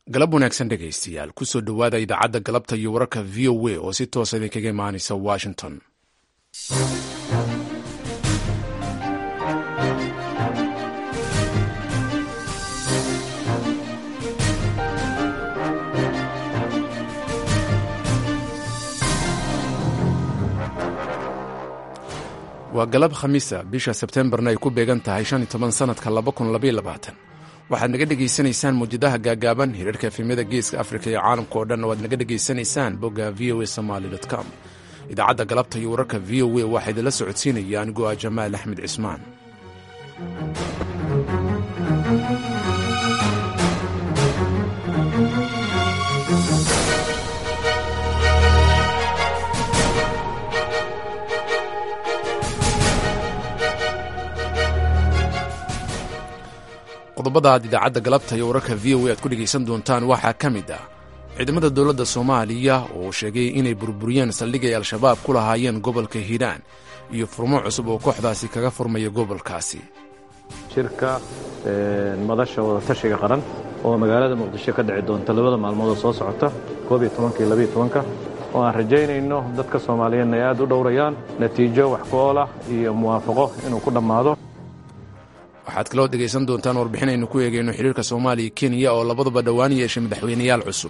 galab wanaagsan dhegaystayaal kusoo dhowaada idaacadda galabta iyo wararka v o a oo si toosa idinkaga imaanaysa washington waa galab khamiisa bisha sebtembarna ay ku beegan tahay shan iyo toban sanadka laba kun labaiyo labaatan waxaad naga dhegaysanaysaan mawjadaha gaagaaban hirarka efemyada geeska afrika iyo caalamka oo dhan waad naga dhegaysanaysaan bogga v o a somaly com idaacadda galabta iyo wararka v o a waxaa idinla socodsiinaya anigoo ah jamaal axmed cismaan qodobada aad idaacadda galabta iyo wararka v o a aad ku dhegaysan doontaan waxaa ka mid ah ciidamada dowladda soomaaliya oo sheegay inay burburiyeen saldhig ay al-shabaab ku lahaayeen gobolka hiiraan iyo furmo cusub oo kooxdaasi kaga furmaya gobolkaasi shirka madasha wadatashiga qaran oo magaalada muqdisho ka dhici doonta labada maalmoodoo soo socota koob iyo tobanka iyo labiyo tobanka oo aan rajaynayno dadka soomaaliyeedna ay aad u dhowrayaan natiijo wax ku oolah iyo muwaafaqo inuu ku dhammaado waxaad kaloo dhegaysan doontaan warbixin aynu ku eegayno xiriirka soomaaliya kenya oo labaduba dhowaan yeeshay madaxweyneyaal cusub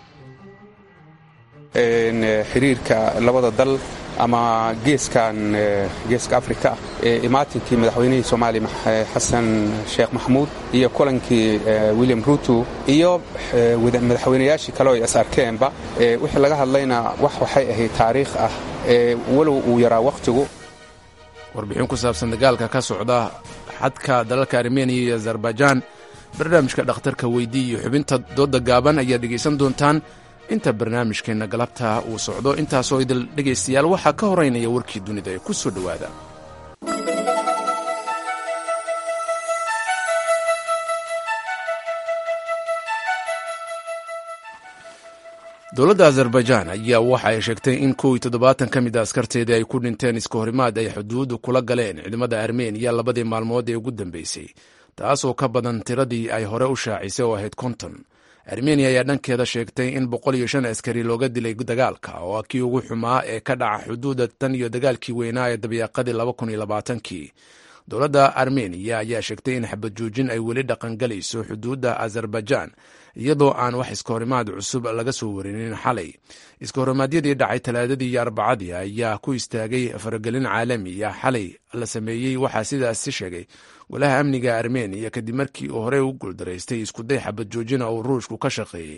xiriirka labada dal ama geeskan geeska afrika ee imaatinkii madaxweynihii soomaaliya xasan sheekh maxamuud iyo kulankii william ruto iyo madaxweynayaashii kale oo is arkeenba wixii laga hadlayna wax waxay ahayd taariikh ah walow uu yaraa wakhtigu warbixin ku saabsan dagaalka ka socda xadka dalalka armeniya iyo azerbaijaan barnaamijka dhakhtarka weydii iyo xubinta dooda gaaban ayaad dhegaysan doontaan inta barnaamijkeenna galabta uu socdo intaasoo idil dhegaystayaal waxaa ka horeynaya warkii dunida ee ku soo dhowaada dowladda azerbaijaan ayaa waxa ay sheegtay in kow iyo toddobaatan ka mid a askarteedii ay ku dhinteen iska horimaad ay xuduuddu kula galeen ciidamada armeniya labadii maalmood ee ugu dambeysay taasoo ka badan tiradii ay hore u shaacisay oo ahayd konton armeniya ayaa dhankeeda sheegtay in boqol iyo shan askari looga dilay dagaalka oo kii ugu xumaa ee ka dhaca xuduudda tan iyo dagaalkii weynaa ee dabiiqadii laba kun iyo labaatankii dowladda armeniya ayaa sheegtay in xabad joojin ay weli dhaqangalayso xuduudda azerbaijaan iyadoo aan wax iskahorimaad cusub laga soo warinin xalay iskahorimaadiyadii dhacay talaadadii iyo arbacadii ayaa ku istaagay faragelin caalami ah xalay la sameeyey waxaa sidaasi sheegay golaha amniga armeniya kadib markii uu horey u guuldaraystay iskuday xabad joojina uu ruushku ka shaqeeyey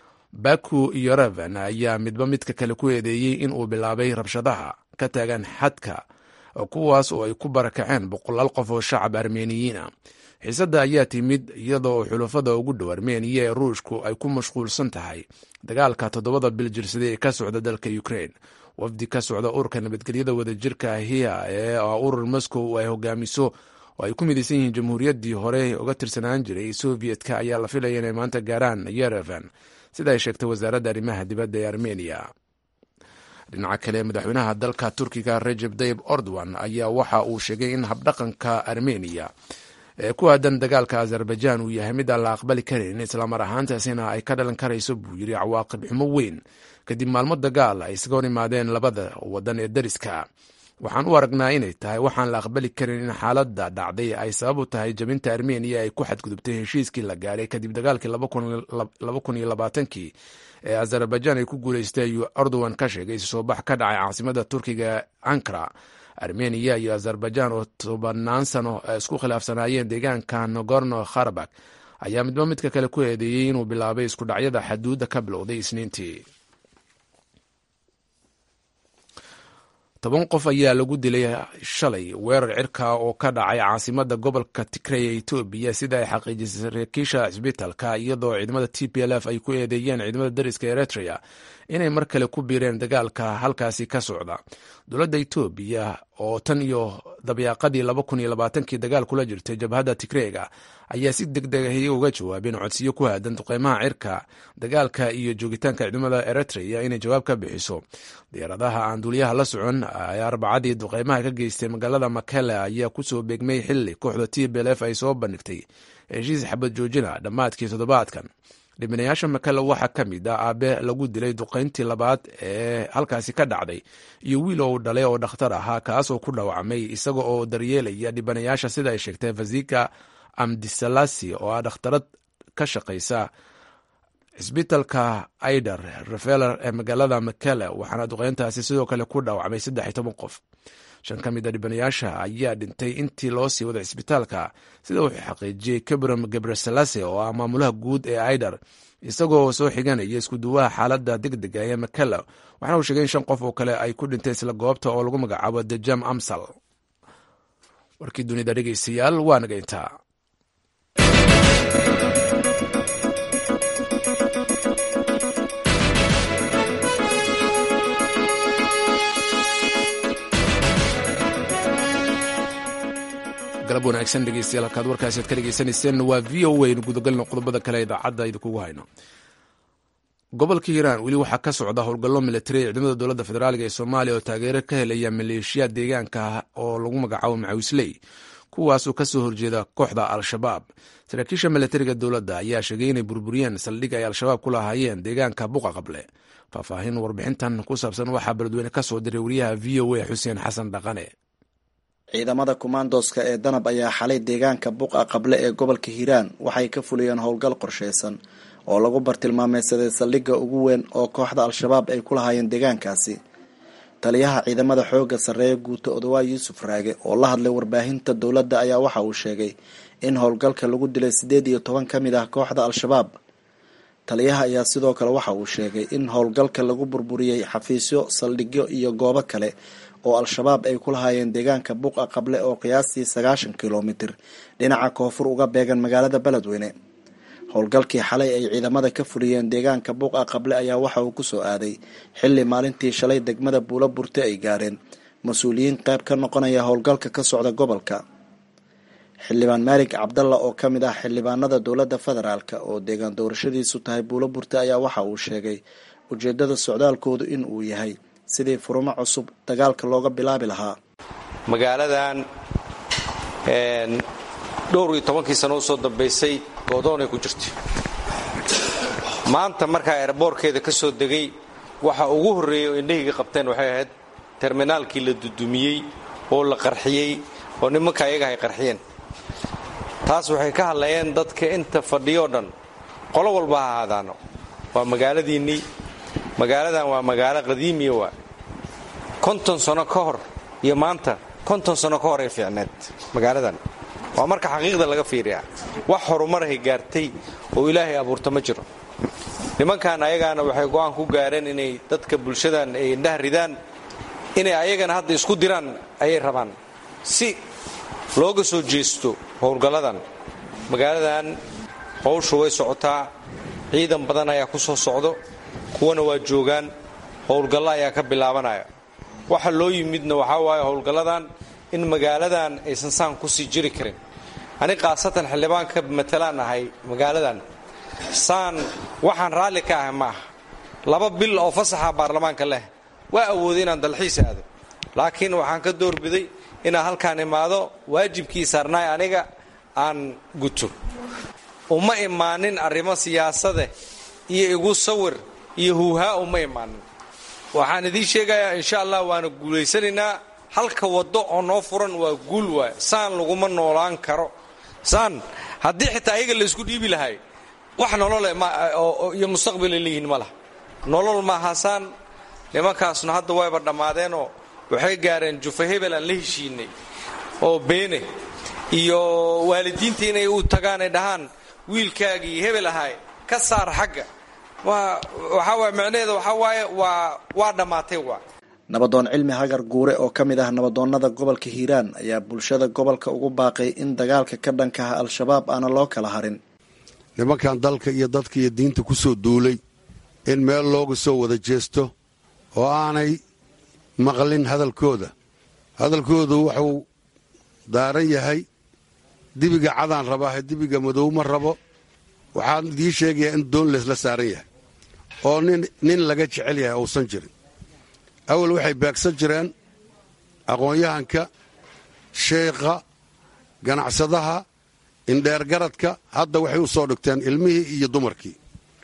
baku iyo revan ayaa midba midka kale ku eedeeyey in uu bilaabay rabshadaha ka taagan xadka kuwaas oo ay ku barakaceen boqolaal qof oo shacab armeniyiina xiisadda ayaa timid iyada oo xulafada ugu dhow armeniya ee ruushku ay ku mashquulsan tahay dagaalka toddobada bil jirsaday ee ka socda dalka ukrain wafdi ka socda ururka nabadgelyada wadajirka hiya ee urur moscow ay hogaamiso oo ay ku midaysan yihiin jamhuuriyaddii hore uga tirsanaan jiray soviyedka ayaa la filaya inay maanta gaaraan yerevan sida ay sheegtay wasaaradda arrimaha dibadda ee armeniya dhinaca kale madaxweynaha dalka turkiga rejeb tayib ordowan ayaa waxa uu sheegay in habdhaqanka armeniya ee ku aadan dagaalka azerbaijaan uu yahay mid aan la aqbali karin islamar ahaantaasina ay ka dhalan karayso buu yidhi cawaaqib xumo weyn kadib maalmo dagaal ay isaga hor imaadeen labada wadan ee dariska waxaan u aragnaa inay tahay waxaan la aqbali karin in xaaladda dhacday ay sabab u tahay jabinta armeniya ay ku xadgudubtay heshiiskii la gaadhay kadib dagaalkii laba kun iyo labaatankii ee azerbaijaan ay ku guulaystay ayuu erdogan ka sheegay soo bax ka dhacay caasimada turkiga ankara armeniya iyo azerbaijaan oo tobanaan sano isku khilaafsanaayeen deegaanka nogorno kharabak ayaa midba midka kale ku eedeeyey inuu bilaabay isku dhacyada xaduudda ka bilowday isniintii toban qof ayaa lagu dilay shalay weerar cirka oo ka dhacay caasimada gobolka tigrey ee etoobiya sida ay xaqiijisay saraakiisha cisbitaalka iyadoo ciidamada t p l f ay ku eedeeyeen ciidamada dariska eritrea inay mar kale ku biireen dagaalka halkaasi ka socda dowladda etoobiya oo tan iyo dabyaaqadii laba kun iyo labaatankii dagaal kula jirtay jabhadda tigreega ayaa si deg degahiyay uga jawaabeen codsiyo ku aadan duqeymaha cirka dagaalka iyo joogitaanka ciidamada eritrea inay jawaab ka bixiso diyaaradaha aan duuliyaha la socon ee arbacadii duqeymaha ka geystay magaalada makele ayaa kusoo beegmay xili kooxda t b l f ay soo bandhigtay heshiis xabad joojina dhammaadkii toddobaadkan dhibanayaasha makale waxaa ka mid ah aabe lagu dilay duqayntii labaad ee halkaasi ka dhacday iyo wiil oo dhalay oo dhakhtar ahaa kaasoo ku dhaawacmay isaga oo daryeelaya dhibanayaasha sida ay sheegtay fazika amdisalasi oo ah dhakhtarad ka shaqaysa cisbitalka aider refeler ee magaalada makele waxaana duqeyntaasi sidoo kale ku dhaawacmay saddex iyo toban qof shan ka mid a dhibanayaasha ayaa dhintay intii loo sii waday cisbitaalka sida wuxuu xaqiijiyey kabram gebreselase oo ah maamulaha guud ee aider isagoo soo xiganaya iskuduwaha xaalada degdega ee makele waxaana uu sheegay in shan qof oo kale ay ku dhintay isla goobta oo lagu magacaabo dejam amsal warkii dunida dhegeystayaal waa naga intaa galab wanaagsan dhegeystayaal halkaad warkaasi aad ka dhegeysanayseen waa v o a gudagalno qodobada kale idaacadda idinkugu hayno gobolka hiiraan weli waxaa ka socda howlgallo militari ee ciidamada dowladda federaaliga ee soomaaliya oo taageero ka helaya maleeshiyaad deegaanka oo lagu magacaabo macawisley kuwaasoo kasoo horjeeda kooxda al-shabaab saraakiisha militariga dowladda ayaa sheegay inay burburiyeen saldhig ay al-shabaab ku lahaayeen deegaanka buqa qable faahfaahin warbixintan ku saabsan waxaa beledweyne kasoo diray wariyaha v o a xuseen xasan dhaqane ciidamada kumaandoska ee danab ayaa xalay deegaanka buqa qable ee gobolka hiiraan waxay ka fuliyeen howlgal qorsheysan oo lagu bartilmaameysaday saldhigga ugu weyn oo kooxda al-shabaab ay ku lahaayeen deegaankaasi taliyaha ciidamada xoogga sarreeya guuto odawaa yuusuf raage oo la hadlay warbaahinta dowladda ayaa waxa uu sheegay in howlgalka lagu dilay siddeed iyo toban ka mid ah kooxda al-shabaab taliyaha ayaa sidoo kale waxa uu sheegay in howlgalka lagu burburiyey xafiisyo saldhigyo iyo goobo kale oo al-shabaab ay ku lahaayeen deegaanka buqa qable oo qiyaastii sagaashan kilomitir dhinaca koonfur uga beegan magaalada beledweyne howlgalkii xalay ay ciidamada ka fuliyeen deegaanka buqa qable ayaa waxa uu kusoo aaday xilli maalintii shalay degmada buulo burte ay gaareen mas-uuliyiin qayb ka noqonaya howlgalka ka socda gobolka xildhibaan maalig cabdalla oo ka mid ah xildhibaanada dowladda federaalk oo deegaan doorashadiisu tahay buulo burte ayaa waxa uu sheegay ujeedada socdaalkoodu in uu yahay sidii furumo cusub dagaalka looga bilaabi lahaa magaaladan dhowr iyo tobankii sano usoo dambaysay goodoonay ku jirtay maanta markaa erboorkeeda ka soo degay waxa ugu horreeyay oo indhahayga qabteen waxay ahayd terminaalkii la dudumiyey oo la qarxiyey oo nimanka ayaga ay qarxiyeen taas waxay ka hadlayeen dadka inta fadhiyoo dhan qolo walba ha ahaadaano waa magaaladiinnii magaaladan waa magaalo qadiimiya waa konton sano ka hor iyo maanta konton sano ka hor ay fiicneed magaaladan waa marka xaqiiqda laga fiiriyaa wax horumarahay gaartay oo ilaahay abuurta ma jiro nimankan ayagaana waxay go'aan ku gaareen inay dadka bulshadan ay indhaha ridaan inay ayagana hadda isku diraan ayay rabaan si looga soo jeesto howlgalladan magaaladan howshu way socotaa ciidan badan ayaa ku soo socdo kuwana waa joogaan howlgallo ayaa ka bilaabanaya waxa loo yimidna waxaa waaye howlgalladan in magaaladan aysan saan kusii jiri karin ani khaasatan xildhibaanka matalaan ahay magaaladan saan waxaan raalli ka ahay ma aha laba bil oo fasaxa baarlamaanka leh waa awooday inaan dalxiis aado laakiin waxaan ka doorbiday inaan halkaan imaado waajibkii saarnaay aniga aan guto uma imaanin arrimo siyaasade iyo igu sawir iyo huuhaa uma imaanin waxaan idiin sheegayaa insha allah waana guulaysanaynaa halka waddo oo noo furan waa guul waay saan laguma noolaan karo saan haddii xitaa ayaga laysku dhiibi lahay wax nolole iyo mustaqbalay leeyihiin ma laha nolol maaha saan nimankaasna hadda wayba dhammaadeenoo waxay gaareen jufa hebel aan la heshiinay oo beene iyo waalidiinta inay u tagaan ay dhahaan wiilkaagii hebel ahay ka saar xagga waxaa waay macnaheeda waxaa waaye waa waa dhammaatay waa nabadoon cilmi hagar guure oo ka mid ah nabadoonnada gobolka hiiraan ayaa bulshada gobolka ugu baaqay in dagaalka ka dhanka ah al-shabaab aana loo kala harin nimankan dalka iyo dadka iyo diinta ku soo duulay in meel looga soo wada jeesto oo aanay maqlin hadalkooda hadalkoodu wuxuu daaran yahay dibiga cadaan rabaahe dibiga madow ma rabo waxaan idiin sheegayaa in doon leesla saaran yahay oo nin laga jecel yahay uusan jirin awal waxay beegsan jireen aqoon-yahanka sheekha ganacsadaha indheergaradka hadda waxay u soo dhigteen ilmihii iyo dumarkii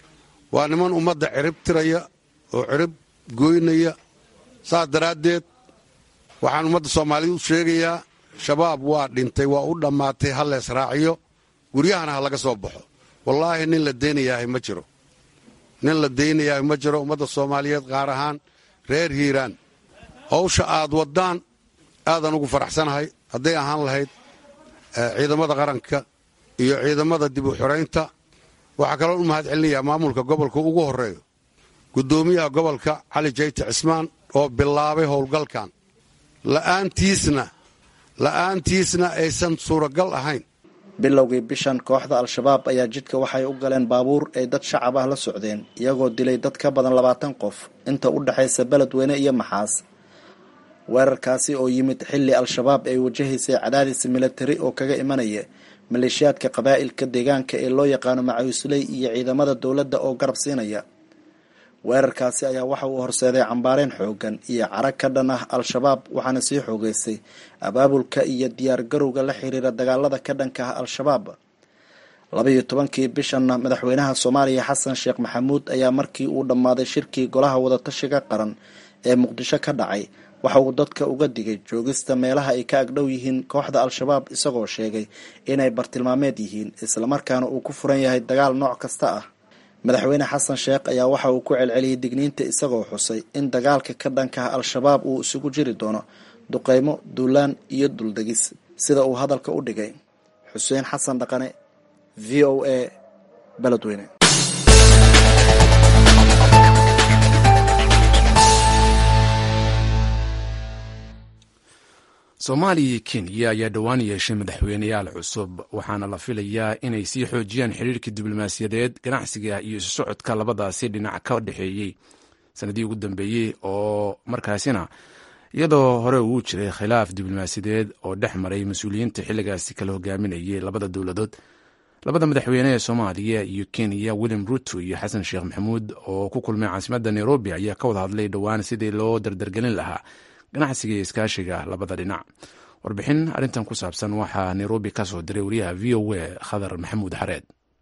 waa niman ummadda cirib tiraya oo cirib goynaya saas daraaddeed waxaan ummadda soomaaliya u sheegayaa shabaab waa dhintay waa u dhammaatay ha lees raaciyo guryahana ha laga soo baxo wallaahi nin la daynayaahay ma jiro nin la daynayaahay ma jiro ummadda soomaaliyeed qaar ahaan reer hiiraan hawsha aad waddaan aadan ugu faraxsanahay hadday ahaan lahayd ciidamada qaranka iyo ciidamada dib u xoraynta waxaa kaloo u mahad celinayaa maamulka gobolka ugu horreeyo guddoomiyaha gobolka cali jayte cismaan oo bilaabay howlgalkan la'aantiisna la'aantiisna aysan suuragal ahayn bilowgii bishan kooxda al-shabaab ayaa jidka waxay u galeen baabuur ay dad shacab ah la socdeen iyagoo dilay dad ka badan labaatan qof inta u dhexaysa beledweyne iyo maxaas weerarkaasi oo yimid xilli al-shabaab ay wajahaysay cadaadis milatari oo kaga imanaya maleeshiyaadka qabaa'ilka deegaanka ee loo yaqaano macawisley iyo ciidamada dowladda oo garab siinaya weerarkaasi ayaa waxa uu horseeday cambaareen xoogan iyo carag ka dhan ah al-shabaab waxaana sii xoogeysay abaabulka iyo diyaar garowga la xiriira dagaalada ka dhanka ah al-shabaab labaiyo tobankii bishanna madaxweynaha soomaaliya xasan sheekh maxamuud ayaa markii uu dhammaaday shirkii golaha wadatashiga qaran ee muqdisho ka dhacay waxa uu dadka uga digay joogista meelaha ay ka agdhow yihiin kooxda al-shabaab isagoo sheegay inay bartilmaameed yihiin islamarkaana uu ku furan yahay dagaal nooc kasta ah madaxweyne xasan sheekh ayaa waxa uu ku celceliyey digniinta isagoo xusay in dagaalka ka dhankaha al-shabaab uu isugu jiri doono duqeymo duulaan iyo duldegis sida uu hadalka u dhigay xuseen xasan dhaqane v o a beledweyne soomaaliya iyo kenya ayaa dhowaan yeeshay madaxweyneyaal cusub waxaana la filayaa inay sii xoojiyaan xiriirka diblomaasiyadeed ganacsiga iyo isu socodka labadaasi dhinac ka dhexeeyey sanadii ugu dambeeyey oo markaasina iyadoo hore uu jiray khilaaf diblomaasiyadeed oo dhex maray mas-uuliyiinta xilligaasi kala hogaaminayay labada dowladood labada madaxweyne ee soomaaliya iyo kenya william ruto iyo xasan sheekh maxamuud oo ku kulmay caasimadda nairobi ayaa ka wada hadlay dhowaan sidii loo dardargelin lahaa ganacsiga iyo iskaashiga labada dhinac warbixin arrintan ku saabsan waxaa nairobi ka soo diray wariyaha v o a khadar maxamuud xareed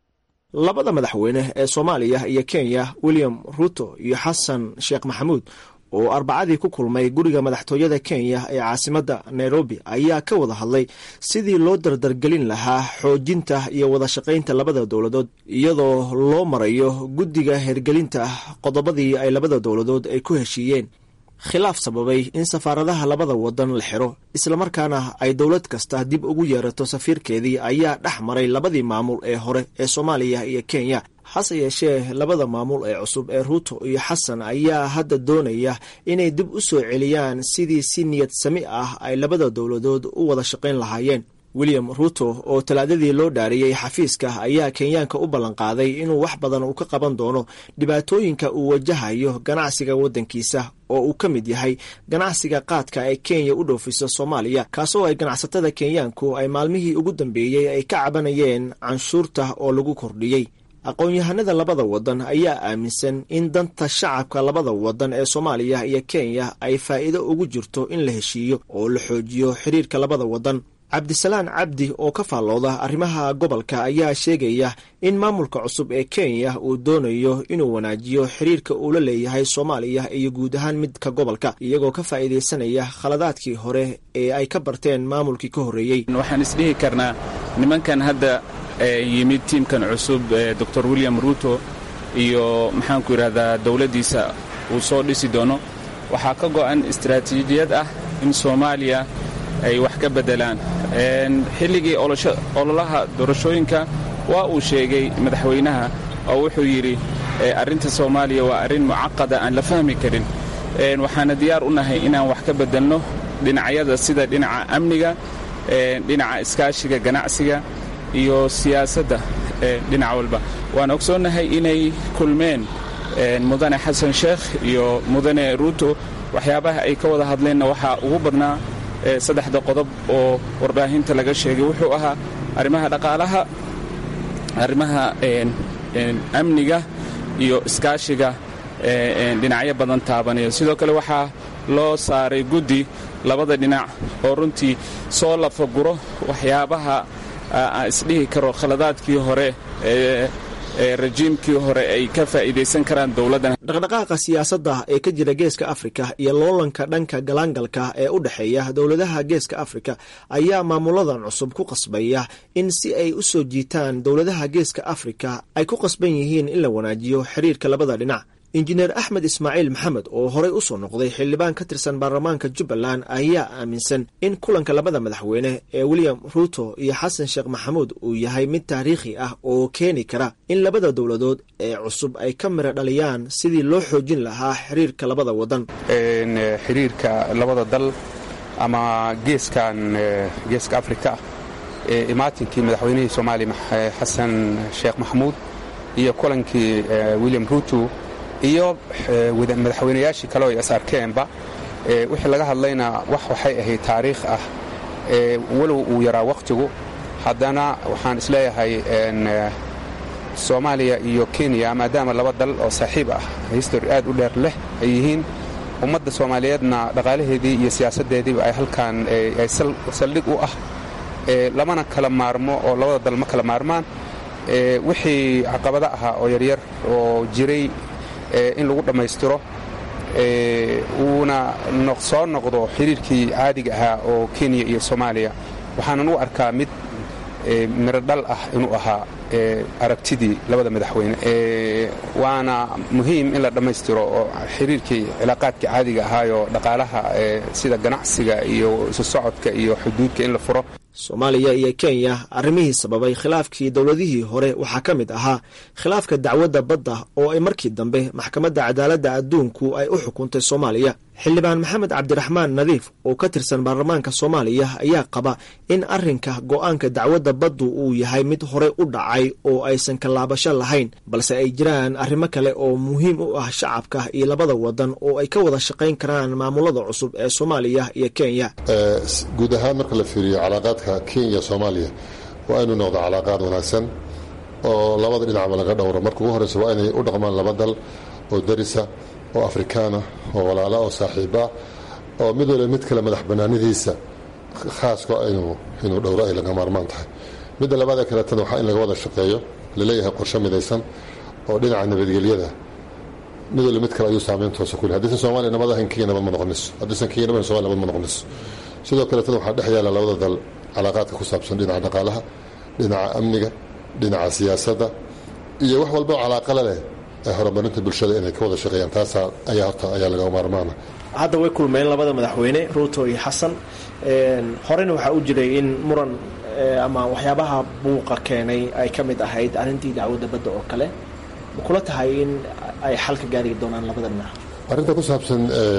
labada madaxweyne ee soomaaliya iyo kenya william ruto iyo xasan sheekh maxamuud oo arbacadii ku kulmay guriga madaxtooyada kenya ee caasimadda nairobi ayaa ka wada hadlay sidii loo dardargelin lahaa xoojinta iyo wada shaqaynta labada dowladood iyadoo loo marayo guddiga hergelinta qodobadii ay labada dowladood ay ku heshiiyeen khilaaf sababay in safaaradaha labada wadan la xiro islamarkaana ay dowlad kasta dib ugu yeerato safiirkeedii ayaa dhex maray labadii maamul ee hore ee soomaaliya iyo kenya hase yeeshee labada maamul ee cusub ee ruuto iyo xasan ayaa hadda doonaya inay dib u soo celiyaan sidii si niyad sami ah ay labada dowladood u wada shaqayn lahaayeen william ruto oo talaadadii loo dhaariyey xafiiska ayaa kenyaanka u ballanqaaday inuu wax badan uu ka qaban doono dhibaatooyinka uu wajahayo ganacsiga waddankiisa oo uu ka mid yahay ganacsiga qaadka ee kenya u dhoofiso soomaaliya kaasoo ay ganacsatada kenyaanku ay maalmihii ugu dambeeyey ay ka cabanayeen canshuurta oo lagu kordhiyey aqoon-yahanada labada wadan ayaa aaminsan in danta shacabka labada wadan ee soomaaliya iyo kenya ay faa'iido ugu jirto in la heshiiyo oo la xoojiyo xiriirka labada wadan cabdisalaan cabdi oo ka faallooda arrimaha gobolka ayaa sheegaya in maamulka cusub ee kenya uu doonayo inuu wanaajiyo xiriirka uu la leeyahay soomaaliya iyo guud ahaan midka gobolka iyagoo ka faa'iidaysanaya khaladaadkii hore ee ay ka barteen maamulkii ka horreeyey waxaan isdhihi karnaa nimankan hadda yimid tiimkan cusub doctor william ruto iyo maxaanku yidhahdaa dowladdiisa uu soo dhisi doono waxaa ka go'an istaraatiijiyad ah in soomaaliya ay wax ka beddelaan xilligii ololaha doorashooyinka waa uu sheegay madaxweynaha oo wuxuu yidhi arrinta soomaaliya waa arrin mucaqada aan la fahmi karin waxaana diyaar u nahay inaan wax ka beddelno dhinacyada sida dhinaca amniga dhinaca iskaashiga ganacsiga iyo siyaasadda dhinac walba waan ogsoonnahay inay kulmeen mudane xasan sheekh iyo mudane ruuto waxyaabaha ay ka wada hadleenna waxaa ugu badnaa saddexda qodob oo warbaahinta laga sheegay wuxuu ahaa arrimaha dhaqaalaha arrimaha amniga iyo iskaashiga dhinacyo badan taabanaya sidoo kale waxaa loo saaray guddi labada dhinac oo runtii soo lafaguro waxyaabaha aan isdhihi karo khaladaadkii hore rajiimkii hore ay ka faa'iidaysan karaan dowladdan dhaqdhaqaaqa siyaasadda ee ka jira geeska afrika iyo loolanka dhanka galaangalka ee u dhexeeya dowladaha geeska afrika ayaa maamuladan cusub ku qasbaya in si ay u soo jiitaan dowladaha geeska afrika ay ku qasban yihiin in la wanaajiyo xiriirka labada dhinac injineer axmed ismaaciil maxamed oo horey u soo noqday xildhibaan ka tirsan baarlamaanka jubbaland ayaa aaminsan in kulanka labada madaxweyne ee william ruuto iyo xasan sheekh maxamuud uu yahay mid taariikhi ah oo keeni kara in labada dowladood ee cusub ay ka mira dhaliyaan sidii loo xoojin lahaa xiriirka labada wadan xiriirka labada dal ama geeskan geeska afrika ee imaatinkii madaxweynihii soomaaliya xasan sheekh maxamuud iyo kulankii william ruuto iyo madaxweynayaashii kale oo ay is arkeenba wixii laga hadlayna wax waxay ahayd taariikh ah walow uu yaraa wakhtigu haddana waxaan isleeyahay soomaaliya iyo kenya maadaama laba dal oo saaxiib ah histori aad u dheer leh ay yihiin ummadda soomaaliyeedna dhaqaalaheedii iyo siyaasaddeediiba ay halkan ay saldhig u ah lamana kala maarmo oo labada dal ma kala maarmaan wixii caqabado ahaa oo yaryar oo jiray in lagu dhammaystiro uuna soo noqdo xiriirkii caadiga ahaa oo kenya iyo soomaaliya waxaanan u arkaa mid miro dhal ah inuu ahaa aragtidii labada madaxweyne waana muhiim in la dhammaystiro oo xiriirkii cilaaqaadkii caadiga ahaayoo dhaqaalaha sida ganacsiga iyo isu socodka iyo xuduudka in la furo soomaaliya iyo kenya arrimihii sababay khilaafkii dowladihii hore waxaa ka mid ahaa khilaafka dacwadda badda oo ay markii dambe maxkamadda cadaaladda adduunku ay u xukuntay soomaaliya xildhibaan maxamed cabdiraxmaan nadiif oo ka tirsan baarlamaanka soomaaliya ayaa qaba in arrinka go'aanka dacwadda baddu uu yahay mid horey u dhacay oo aysan kalaabasho lahayn balse ay jiraan arrimo kale oo muhiim u ah shacabka iyo labada wadan oo ay ka wada shaqayn karaan maamulada cusub ee soomaaliya iyo kenya guud ahaan marka la fiiriyo calaaqaadka kenya soomaaliya waa inuu noqdo calaaqaad wanaagsan oo labada dhinacba laga dhowro marka ugu horeysa waa inay u dhaqmaan laba dal oo darisa oo afrikaana oo walaala oo saaxiiba oo mid waliba mid kale madax banaanidiisa khaaska inuu dhowro ay laga maarmaan tahay midda labaadee kaleetana waxaa in laga wada shaqeeyo laleeyahay qorshe midaysan oo dhinaca nabadgelyada mid waliba mid kale ayuu saameyn toosa ku leh haddiisan soomaaliya nabad ahayn kenya nabad ma noqonayso haddiisan kenya nabad somalia nabad ma noqonayso sidoo kaleetana waxaa dhex yaala labada dal calaaqaadka ku saabsan dhinaca dhaqaalaha dhinaca amniga dhinaca siyaasadda iyo wax walba oo calaaqala leh ee horumarinta bulshada inay ka wada shaqeeyaan taasaa ayaa horta ayaa laga maarmaana hadda way kulmeen labada madaxweyne ruuto iyo xasan horena waxaa u jiray in muran ama waxyaabaha buuqa keenay ay ka mid ahayd arrintii dacwadda badda oo kale ma kula tahay in ay xal ka gaari doonaan labada dhinac arrinta ku saabsan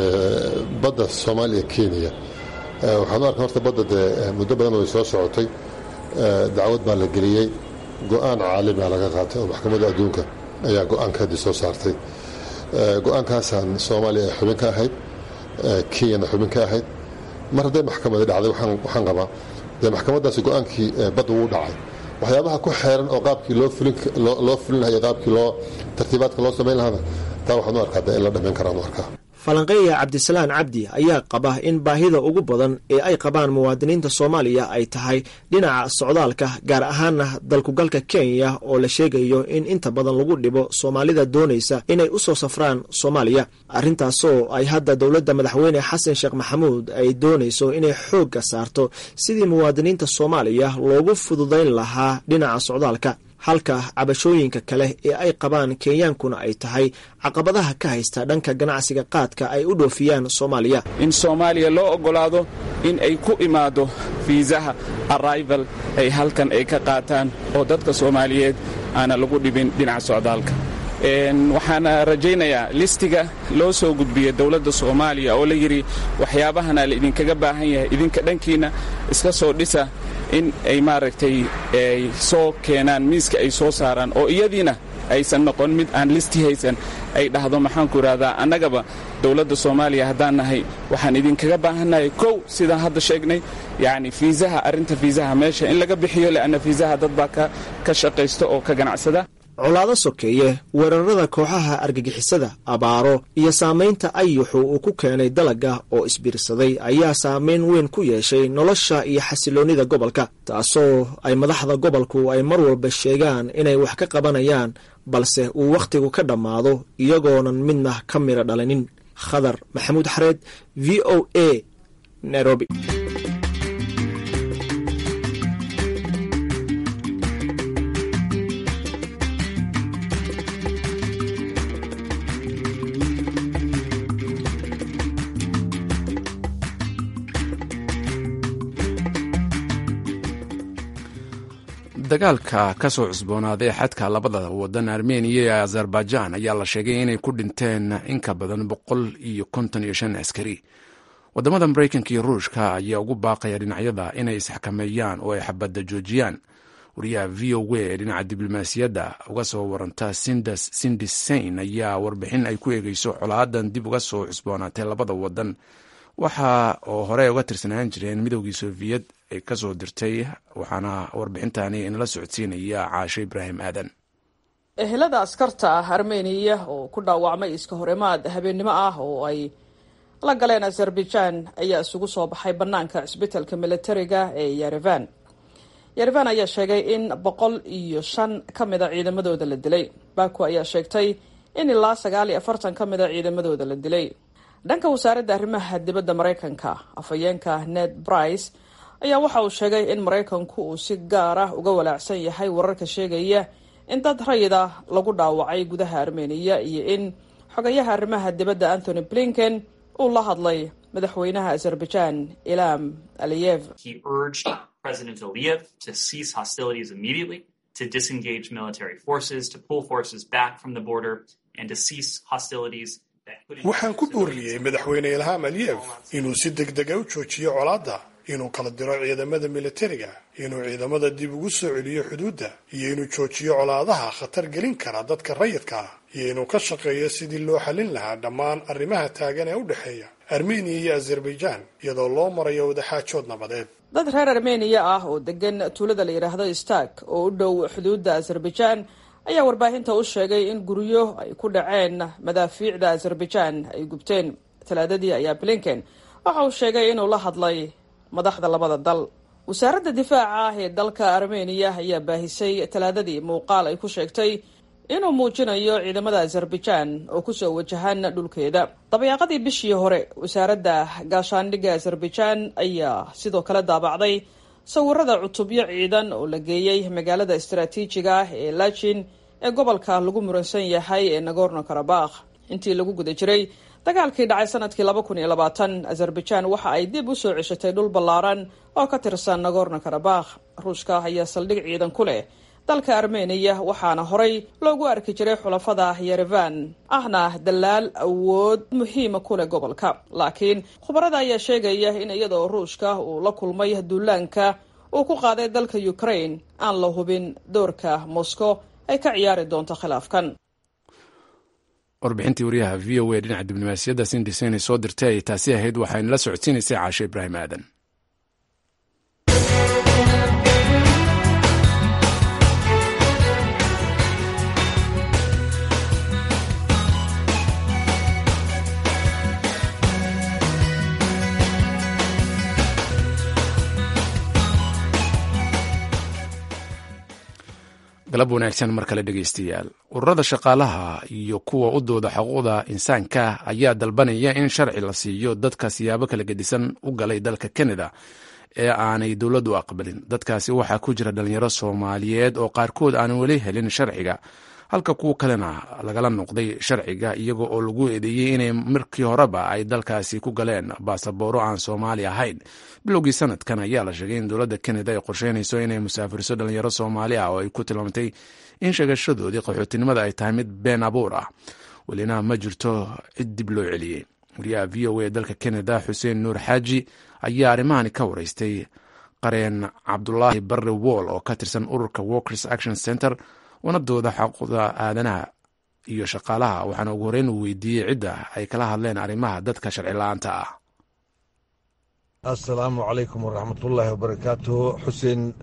badda soomaaliya kenya waxaan u arkaa horta badda dee muddo badan way soo socotay dacwad baa la geliyey go-aan caalamiga laga qaatay oo maxkamadda adduunka ayaa go-aankaadii soo saartay go-aankaasaan soomaaliya ay xubin ka ahayd kenyana xubin ka ahayd mar hadday maxkamadi dhacday waxaan qabaa dee maxkamaddaasi go-aankii badda wuu dhacay waxyaabaha ku xeeran oo qaabkii loo fulin lahay qaabkii loo tartiibaadka loo samayn lahaana taa waxaan u arkaa dee in la dhammayn karaan u arkaa falanqeeya cabdisalaan cabdi ayaa qaba in baahida ugu badan ee ay qabaan muwaadiniinta soomaaliya ay tahay dhinaca socdaalka gaar ahaana dalkugalka kenya oo la sheegayo in inta badan lagu dhibo soomaalida doonaysa inay u soo safraan soomaaliya arrintaasoo ay hadda dowladda madaxweyne xasan sheekh maxamuud ay doonayso inay xoogga saarto sidii muwaadiniinta soomaaliya loogu fududayn lahaa dhinaca socdaalka halka cabashooyinka kale ee ay qabaan kenyaankuna ay tahay caqabadaha ka haysta dhanka ganacsiga qaadka ay u dhoofiyaan soomaaliya in soomaaliya loo oggolaado in ay ku imaado fiisaha arrival ay halkan ay ka qaataan oo dadka soomaaliyeed aana lagu dhibin dhinaca socdaalka waxaana rajaynayaa listiga loo soo gudbiyey dowladda soomaaliya oo la yidhi waxyaabahana la idinkaga baahan yahay idinka dhankiina iska soo dhisa in ay maaragtay ay soo keenaan miiska ay soo saaraan oo iyadiina aysan noqon mid aan listi haysan ay dhahdo maxaanku idhahdaa annagaba dowladda soomaaliya haddaan nahay waxaan idinkaga baahannahay kow sidaan hadda sheegnay yacni fiisaha arrinta fiisaha meesha in laga bixiyo le'anna fiisaha dad baa ka shaqaysta oo ka ganacsada colaado sokeeye weerarada kooxaha argagixisada abaaro iyo saamaynta ayuxu uu ku keenay dalagga oo isbiirsaday ayaa saameyn weyn ku yeeshay nolosha iyo xasiloonnida gobolka taasoo ay madaxda gobolku ay mar walba sheegaan inay wax ka qabanayaan balse uu wakhtigu ka dhammaado iyagoonan midna ka midha dhalinin khadar maxamuud xareed v o a nairobi dagaalka ka soo cusboonaaday xadka labada wadan armeniya iyo azerbaijan ayaa la sheegay inay ku dhinteen in ka badan boqol iyo konton iyo shan askari wadamada mareykanka iyo ruushka ayaa ugu baaqaya dhinacyada inay isxakameeyaan oo ay xabadda joojiyaan wariyaha v o w ee dhinaca diblomaasiyadda uga soo waranta sindas sindisain ayaa warbixin ay ku eegeyso colaadan dib uga soo cusboonaatay labada wadan waxa oo hore uga tirsanaan jireen midoogii soofiyad ay ka soo dirtay waxaana warbixintani inala socodsiinaya caasho ibraahim aadan ehelada askarta ah armeniya oo ku dhaawacmay iska horimaad habeennimo ah oo ay la galeen azerbaijan ayaa isugu soo baxay bannaanka cisbitalka militariga ee yerevan yerevan ayaa sheegay in boqol iyo shan ka mida ciidamadooda la dilay baku ayaa sheegtay in ilaa sagaal iyo afartan ka mida ciidamadooda la dilay dhanka wasaaradda arrimaha dibadda maraykanka afhayeenka ned brice ayaa waxa uu sheegay in maraykanku uu si gaar ah uga walaacsan yahay wararka sheegaya in dad rayid ah lagu dhaawacay gudaha armeniya iyo in xogayaha arrimaha dibadda anthony blinken uu la hadlay madaxweynaha azerbaijan ilam aliyev President Aliyev to cease hostilities immediately, to disengage military forces, to pull forces back from the border, and to cease hostilities waxaan ku booriyey madaxweyne ilham aliyev inuu si degdega u joojiyo colaadda inuu kala diro ciidamada militariga inuu ciidamada dib ugu soo celiyo xuduudda iyo inuu joojiyo colaadaha khatar gelin kara dadka rayidka ah iyo inuu ka shaqeeyo sidii loo xallin lahaa dhammaan arrimaha taagan ee u dhexeeya armeniya iyo azerbaijan iyadoo loo marayo wadaxaajood nabadeed dad reer armeniya ah oo degan tuulada la yidhaahdo stark oo u dhow xuduudda azerbaijan ayaa warbaahinta u sheegay in guryo ay ku dhaceen madaafiicda azerbaijan ay gubteen talaadadii ayaa blinken waxa uu sheegay inuu la hadlay madaxda labada dal wasaaradda difaaca ah ee dalka armeniya ayaa baahisay talaadadii muuqaal ay ku sheegtay inuu muujinayo ciidamada azerbaijan oo kusoo wajahan dhulkeeda dabayaaqadii bishii hore wasaaradda gaashaandhigga azerbaijan ayaa sidoo kale daabacday sawirada cutubyo ciidan oo la geeyey magaalada istaraatiijiga ah ee lachin ee gobolka lagu muransan yahay ee nagorno karabakh intii lagu guda jiray dagaalkii dhacay sanadkii laba kun iyo labaatan azerbaijan waxa ay dib u soo ceshatay dhul ballaaran oo ka tirsan nagorno karabakh ruushka ayaa saldhig ciidan ku leh dalka armeniya waxaana horay loogu arki jiray xulafada yerevan ahna dalaal awood muhiima ku leh gobolka laakiin khubarada ayaa sheegaya in iyadoo ruushka uu la kulmay duulaanka uu ku qaaday dalka ukraine aan la hubin doorka moscow ay ka ciyaari doonto khilaafkan warbixintii wariyaha v o a dhinaca diblomaasiyadda sindisen soo dirtay ay taasi ahayd waxaynala socodsiinaysay caashe ibraahim aadan galab wanaagsan mar kale dhegeystayaal ururada shaqaalaha iyo kuwa u dooda xuquuqda insaanka ayaa dalbanaya in sharci la siiyo dadka siyaabo kala gedisan u galay dalka canada ee aanay dowladdu aqbalin dadkaasi waxaa ku jira dhalinyaro soomaaliyeed oo qaarkood aanan weli helin sharciga halka kuwa kalena lagala noqday sharciga iyaga oo lagu eedeeyey inay markii horeba ay dalkaasi ku galeen baasabooro aan soomaali ahayn bilowgii sanadkan ayaa la sheegay in dowladda canada ay qorsheynayso inay musaafiriso dhalinyaro soomaali ah oo ay ku tilmaamtay in sheegashadoodii qaxootinimada ay tahay mid been abuur ah welina ma jirto cid dib loo celiyey wariyaha v o a dalka canada xuseen nuur xaaji ayaa arrimahani ka wareystay qareen cabdulaahi barre wool oo ka tirsan ururka workers action center wanadooda xuquuqda aadanaha iyo shaqaalaha waxaana ugu horeyn uu weydiiyey cidda ay kala hadleen arrimaha dadka sharci la-aanta ah assalaamu calaykum waraxmatullaahi wabarakaatuhu xuseen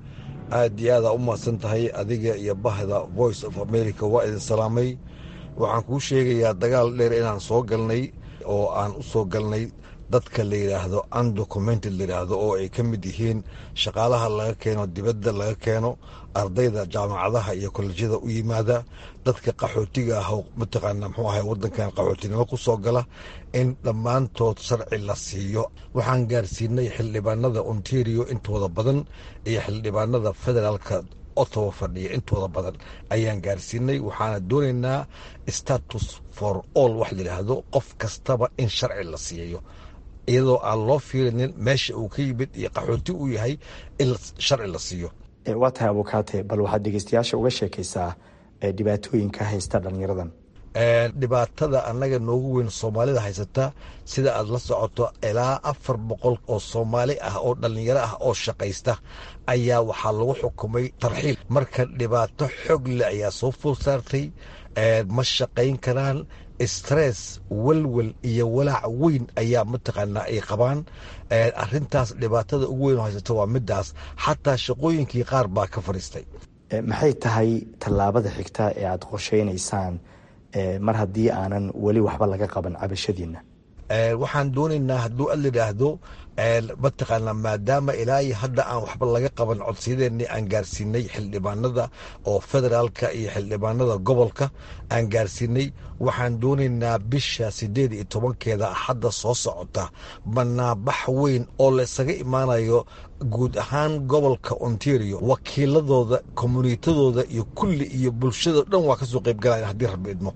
aad iyo aadaa u mahadsan tahay adiga iyo bahda voice of america waa idin salaamay waxaan kuu sheegayaa dagaal dheer inaan soo galnay oo aan u soo galnay dadka la yidhaahdo undocumented la yidhaahdo oo ay ka mid yihiin shaqaalaha laga keeno dibadda laga keeno ardayda jaamacadaha iyo kolejyada u yimaada dadka qaxootiga ah oo mataqaana muxuu ahay waddankan qaxootinimo ku soo gala in dhammaantood sharci la siiyo waxaan gaarsiinay xildhibaanada ontario intooda badan iyo xildhibaanada federaalka ottawa fadhiya intooda badan ayaan gaarsiinay waxaana doonaynaa status for all wax layidhaahdo qof kastaba in sharci la siiyo iyadoo aan loo fiirinin meesha uu ka yimid iyo qaxooti uu yahay in sharci la siiyo waa tahay abukaate bal waxaad dhegeystayaasha uga sheekaysaa dhibaatooyinka haysta dhallinyaradan dhibaatada annaga noogu weyn soomaalida haysata sida aad la socoto ilaa afar boqol oo soomaali ah oo dhallinyaro ah oo shaqaysta ayaa waxaa lagu xukumay tarxiil marka dhibaato xoog leh ayaa soo fool saartay ma shaqayn karaan stress welwel iyo walaac weyn ayaa mataqaanaa ay qabaan arintaas dhibaatada ugu weyn oo haysata waa midaas xataa shaqooyinkii qaar baa ka fadhiistay maxay tahay tallaabada xigta ee aada qorsheynaysaan mar haddii aanan weli waxba laga qaban cabashadiina waxaan doonaynaa hadduu ad layidhaahdo mataqaanaa maadaama ilaa iyo hadda aan waxba laga qaban codsiyadeenni aan gaarsiinay xildhibaanada oo federaalka iyo xildhibaanada gobolka aan gaarsiinay waxaan doonaynaa bisha sideed iyo tobankeeda hadda soo socota banaabax weyn oo laysaga imaanayo guud ahaan gobolka ontario wakiiladooda communitadooda iyo kulli iyo bulshado dhan waa kasoo qeybgalaya haddii rabbi idmo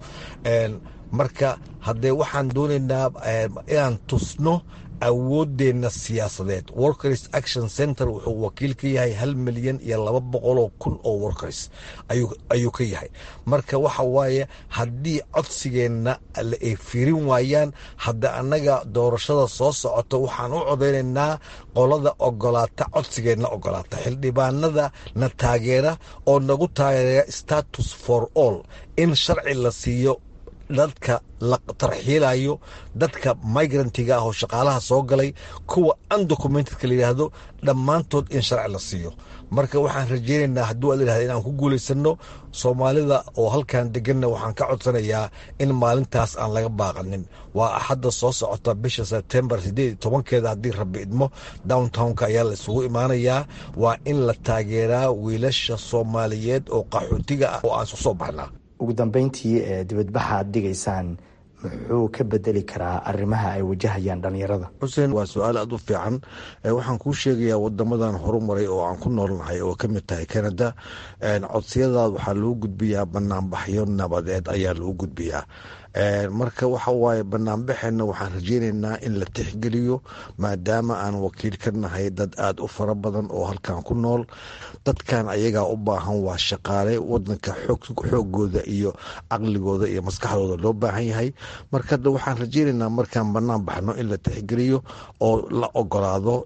marka haddee waxaan doonaynaa inaan tusno awoodeenna siyaasadeed workers action center wuxuu wakiil ka yahay hal milyan iyo laba boqoloo kun oo workers ayuu ka yahay marka waxa waaye haddii codsigeenna ay fiirin waayaan hadda annaga doorashada soo socota waxaan u codaynaynaa qolada ogolaata codsigeenna ogolaata xildhibaanada na taageera oo nagu taageera status for all in sharci la siiyo dadka la tarxiilayo dadka migrantiga ah oo shaqaalaha soo galay kuwa undocumentedka layidhaahdo dhammaantood in sharci la siiyo marka waxaan rajeynaynaa hadduu a layihahda inaan ku guulaysano soomaalida oo halkan deganna waxaan ka codsanayaa in maalintaas aan laga baaqanin waa axadda soo socota bisha sebtembar sideed iyo tobankeeda haddii rabbi idmo downtownka ayaa la isugu imaanayaa waa in la taageeraa wiilasha soomaaliyeed oo qaxootiga ah oo aan isu soo baxnaa ugu dambeyntii dibadbaxa aad dhigaysaan muxuu ka bedeli karaa arrimaha ay wajahayaan dhallinyarada xuseen waa su-aal aad u fiican waxaan kuu sheegayaa wadamadan horumaray oo aan ku noolnahay oo ka mid tahay canada codsiyadaad waxaa loo gudbiyaa banaanbaxyo nabadeed ayaa loo gudbiyaa marka waxa waaye banaanbaxeenna waxaan rajeynaynaa in la tixgeliyo maadaama aan wakiil ka nahay dad aada u fara badan oo halkan ku nool dadkan ayagaa u baahan waa shaqaale wadanka xoogooda iyo caqligooda iyo maskaxdooda loo baahan yahay marka hadda waxaan rajeynaynaa markaan banaan baxno in la tixgeliyo oo la ogolaado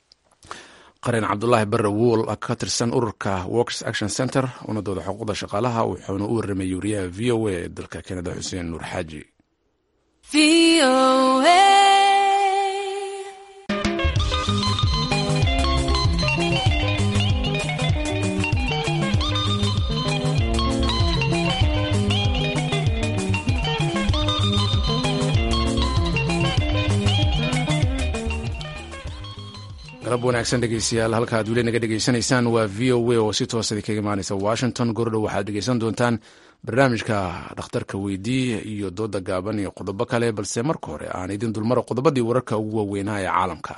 qaran cabdulaahi bare wool ka tirsan ururka workers action center unadooda xuquuqda shaqaalaha wuxuuna u warramay wariyaha v o a ee dalka kanada xuseen nuur xaaji galab wanaagsan dhegeystayaal halka aad weli naga dhegeysanaysaan waa v o a oo si toosadi kaga imaaneysa washington gordhow waxaad dhegeysan doontaan barnaamijka dhakhtarka weydii iyo dooda gaaban iyo qodobo kale balse marka hore aan idin dulmaro qodobadii wararka ugu waaweynaa ee caalamka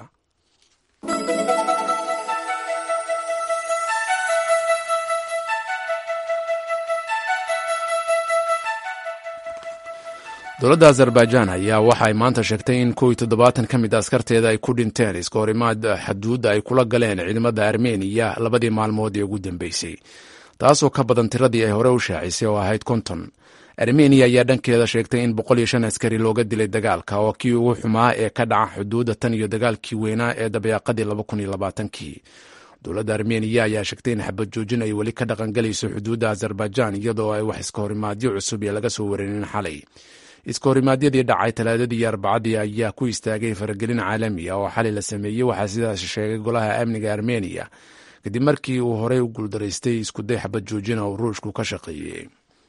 dowladda azerbaijan ayaa waxa ay maanta sheegtay in kow iyo toddobaatan ka mid a askarteeda ay ku dhinteen iska horimaad xaduudda ay kula galeen ciidamada armeniya labadii maalmood ee ugu dambeysay taasoo ka badan tiradii ay hore u shaacisay oo ahayd konton armeniya ayaa dhankeeda sheegtay in boqol iyo shan askari looga dilay dagaalka oo kii ugu xumaa ee ka dhaca xuduudda tan iyo dagaalkii weynaa ee dabeeqadii laba kun iyo labaatankii dowladda armeniya ayaa sheegtay in xabad joojin ay weli ka dhaqangelayso xuduudda azerbaijan iyadoo ay wax iska horimaadyo cusub iyo laga soo warinin xalay iska horimaadyadii dhacay talaadadii iyo arbacadii ayaa ku istaagay faragelin caalami ah oo xalay la sameeyey waxaa sidaas sheegay golaha amniga armeniya kadib markii uu horey u guuldaraystay iskuday xabad joojina oo ruushku ka shaqeeyey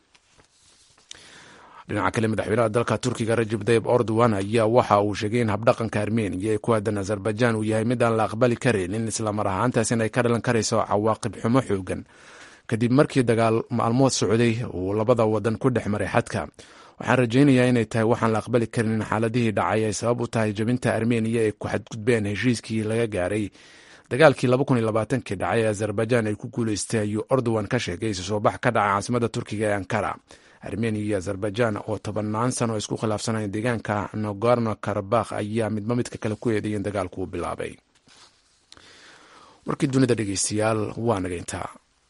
dhinaca kale madaxweynaha dalka turkiga rajab tayib erdogan ayaa waxa uu sheegay in habdhaqanka armeniya ee ku aadan azerbaijan uu yahay mid aan la aqbali karaynin islamar ahaantaasina ay ka dhalan karayso cawaaqib xumo xoogan kadib markii dagaal maalmood socday uu labada wadan ku dhex maray xadka waxaan rajaynayaa inay tahay waxaan la aqbali karin in xaaladihii dhacay ay sabab u tahay jabinta armeniya ee ku xadgudbeen heshiiskii laga gaaray dagaalkii kii dhacay ee azerbaijan ay ku guuleystay ayuu erdogan ka sheegay isu soo bax ka dhacay caasimada turkiga ee ankara armeniya iyo azerbaijan oo tobannaan sano isku khilaafsanaya deegaanka nogorno karabakh ayaa midba midka kale ku eeday in dagaalku uu bilaabay warkii dunida dhegeystayaal waa naga intaa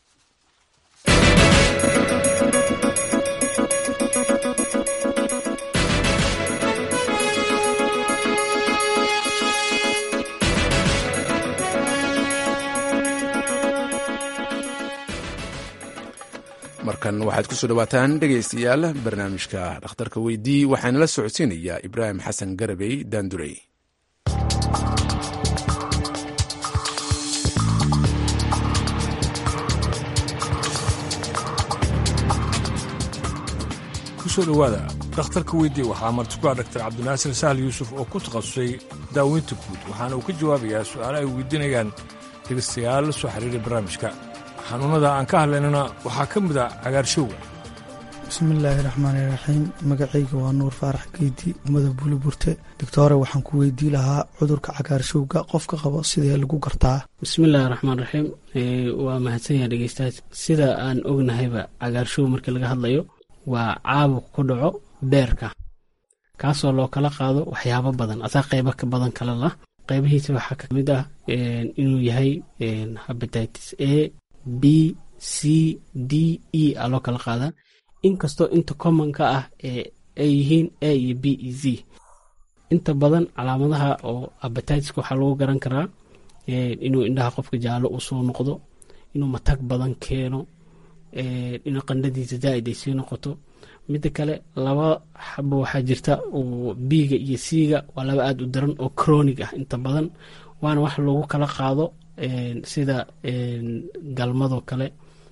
markan waxaad ku soo dhawaataan dhegaystayaal barnaamijka dhakhtarka weydii waxaana la socodsiinayaa ibraahim xasan garabey daandurey kusoo dhowaada dhakhtarka weydii waxaa martikuha dhaktar cabdinaasir sahal yuusuf oo ku takhasusay daaweynta guud waxaana uu ka jawaabayaa su'aala ay weydiinayaan dhegaystayaal la soo xiriiray barnaamijka xanuunnada aan ka hadlaynana waxaa ka mid a cagaarshowga bismillaahi raxmaani raxiim magacayga waa nuur faarax geyti ummada buuliburte doctore waxaan ku weydii lahaa cudurka cagaarshowga qofka qabo sidee lagu gartaa bismillaahi raxmaan raxiim waa mahadsan yaha dhegeystayaal sida aan ognahayba cagaarshow markii laga hadlayo waa caabuq ku dhaco beerka kaasoo loo kala qaado waxyaabo badan asaa qeybo ka badan kale lah qeybihiisa waxaa ka mid ah inuu yahay habatitis a b c d e a loo kala qaadaa inkastoo inta commonka ah ay yihiin a iyo b e z inta badan calaamadaha oo abatiska waxaa lagu garan karaa inuu indhaha qofka jaallo uu soo noqdo inuu matag badan keeno inuu qandhadiisa zaaid ay sii noqoto midda kale laba xabo waxaa jirta oo biiga iyo siiga waa laba aada u daran oo cronig ah inta badan waana wax lagu kala qaado sida galmadoo kale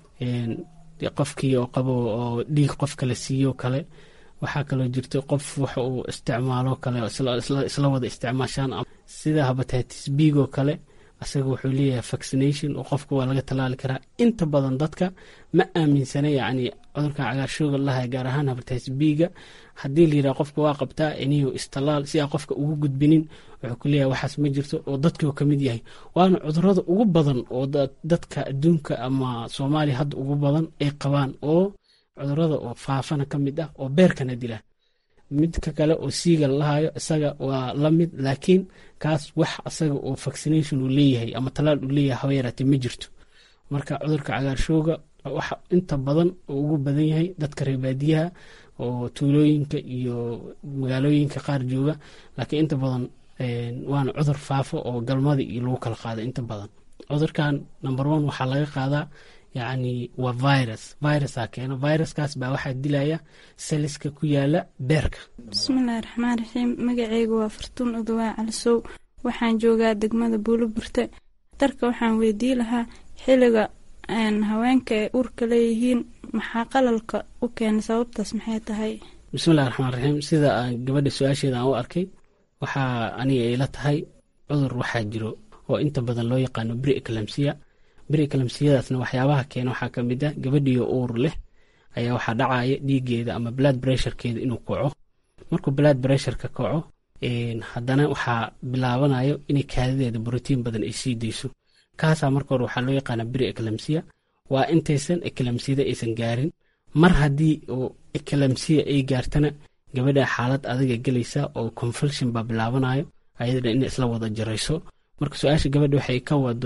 qofkii oo qabo oo dhiig qof kale siiyo kale waxaa kaloo jirta qof wax uu isticmaalo kale isla wada isticmaashaan sida habatitis biigoo kale asaga wuxuu leeyahay vaccination oo qofka waa laga tallaali karaa inta badan dadka ma aaminsana yacni cudurkan cagaarshooga lahay gaar ahaan habatitis biiga haddii la yidhaha qofka waa qabtaa iniyo istallaal si aa qofka ugu gudbinin wuxuu ku leeyahay waxaas ma jirto oo dadkii oo ka mid yahay waana cudurada ugu badan oo dadka adduunka ama soomaaliya hadda ugu badan ay qabaan oo cudurada oo faafana ka mid ah oo beerkana dila midka kale oo siiga lalahayo isaga waa la mid laakiin kaas wax asaga oo vaccination uu leeyahay ama talaal uu leeyahay haba yaraatee ma jirto marka cudurka cagaarshooga waxa inta badan oo ugu badan yahay dadka reebaadiyaha oo tuulooyinka iyo magaalooyinka qaar jooga laakiin inta badan waana cudur faafo oo galmada iyo lagu kala qaada inta badan cudurkan number one waxaa laga qaadaa yacni waa virus virusaa keeno viruskaas baa waxaa dilaya saliska ku yaala beerka bismillahi raxmaan raxiim magaceyga waa fartuun udawaa calisow waxaan joogaa degmada buuliburte darka waxaan weydii lahaa xiliga haweenka ay urka leeyihiin maxaa qalalka u keena sababtaas maxay tahay bismillahi raxmaan raxiim sida aan gabadha su-aasheeda aan u arkay waxaa aniga ay la tahay cudur waxaa jiro oo inta badan loo yaqaano bri eclamsiya brikalamsiyadaasna waxyaabaha keena waxaa ka mid ah gabadhiyo uur leh ayaa waxaa dhacaya dhiigeeda ama blood bressurekeeda inuu kaco markuu blood bressureka kaco haddana waxaa bilaabanayo inay kaadideeda brotiin badan ay sii dayso kaasaa marka hore waxaa loo yaqaana bri eclamsiya waa intaysan eclamsiyada aysan gaarin mar haddii oo eclamsiya ay gaartana gabadha xaalad adaga gelaysa oo confulsion baa bilaabanayo ayadana in isla wada jarayso marka su-aasha gabadha waxay ka wado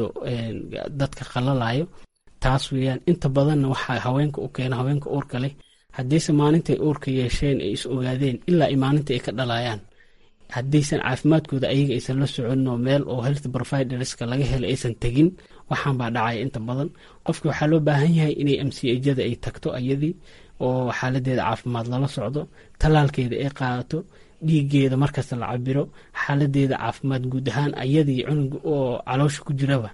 dadka qalalayo taas weeyaan inta badanna waxaa haweenka u keena haweenka uurka leh haddiise maalintay uurka yeesheen ay is ogaadeen ilaa maalinta ay ka dhalayaan haddaysan caafimaadkooda ayaga aysan la soconin oo meel oo health providerska laga helay aysan tegin waxaan baa dhacaya inta badan qofki waxaa loo baahan yahay inay mcjada ay tagto ayadii oo xaaladeeda caafimaad lala socdo tallaalkeeda ay qaadato dhiigeeda markasta la cabiro xaaladeeda caafimaad guud ahaan ayadii cunuga oo caloosha ku jiraba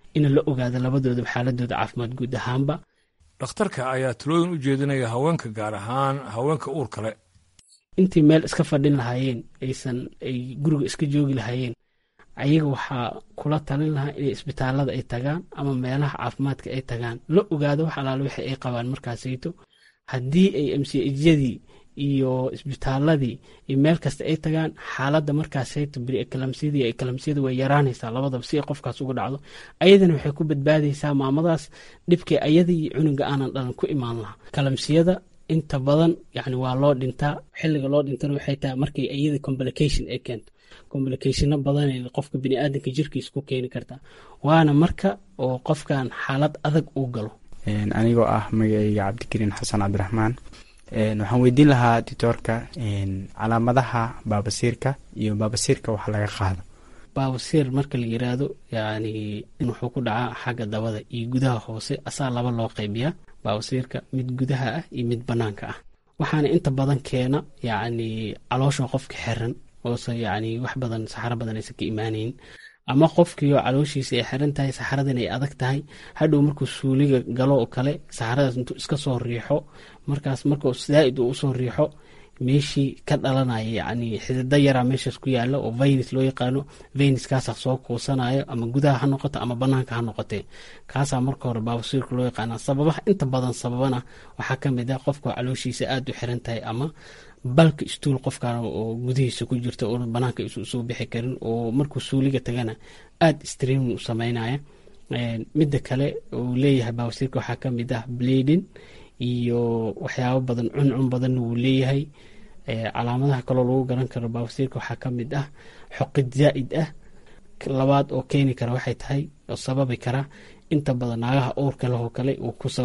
in la ogaado labadoodaba xaaladooda caafimaad guud ahaanba dhakhtarka ayaa talooyin u jeedinaya haweenka gaar ahaan haweenka uur kale intii meel iska fadhin lahaayeen aysan ay guriga iska joogi lahaayeen ayaga waxaa kula talin lahaa inay isbitaalada ay tagaan ama meelaha caafimaadka ay tagaan la ogaado wax alaale wixii ay qabaan markaasayto haddii ay mchyadii iyo isbitaaladii iyo meel kasta ay tagaan xaaladda markaasayto beriekalamsiyada iyo ekalamsiyada way yaraanaysaa labadaba si ay qofkaas uga dhacdo ayadana waxay ku badbaadaysaa maamadaas dhibkay ayada iyo cunuga aanan dhalan ku imaan lahaa kalamsiyada inta badan yani waa loo dhintaa xiliga loo dhintana waxay tahay markay iyada complication ay keento complicationo badan qofka biniaadanka jirkiisa ku keeni kartaa waana marka oo qofkan xaalad adag uu galo anigoo ah magacayga cabdikariin xasan cabdiraxmaan waxaan weydiin lahaa ditoorka calaamadaha baabasiirka iyo baabasiirka wax laga qaado baabasiir marka la yiraahdo yani wuxuu ku dhacaa xagga dabada iyo gudaha hoose asaa laba loo qaybiyaa baabasiirka mid gudaha ah iyo mid banaanka ah waxaana inta badan keena yani caloosha qofka xiran oose yani wax badan saxaro badan aysan ka imaanayn ama qofkiioo calooshiisa ay xiran tahay saxaradan ay adag tahay hadhow markuu suuliga galo oo kale saxaradaas intuu iska soo riixo markaas markuu zaaid uu usoo riixo meeshii ka dhalanaya yani xidida yaraa meeshaas ku yaala oo venus loo yaqaano venuskaasa soo kuusanayo ama gudaha ha noqoto ama banaanka ha noqotee kaasaa marka hore baabasiirka loo yaqaana sababaha inta badan sababana waxaa kamid ah qofka calooshiisa aada u xiran tahay ama balka istuul qofkan oo gudihiisa ku jirta oo banaanka soo bixi karin oo markuu suuliga tagana aada streamin u sameynaya midda kale uu leeyahay baabasiirka waxaa kamid ah bladin iyo waxyaabo badan cuncun badanna wuu leeyahay calaamadaha kaloo lagu garan karo baabasiirka waxaa kamid ah xoqid zaa-id ah labaad oo keeni kara waxay tahay oo sababi kara inta badan naagaha uurka leh oo kale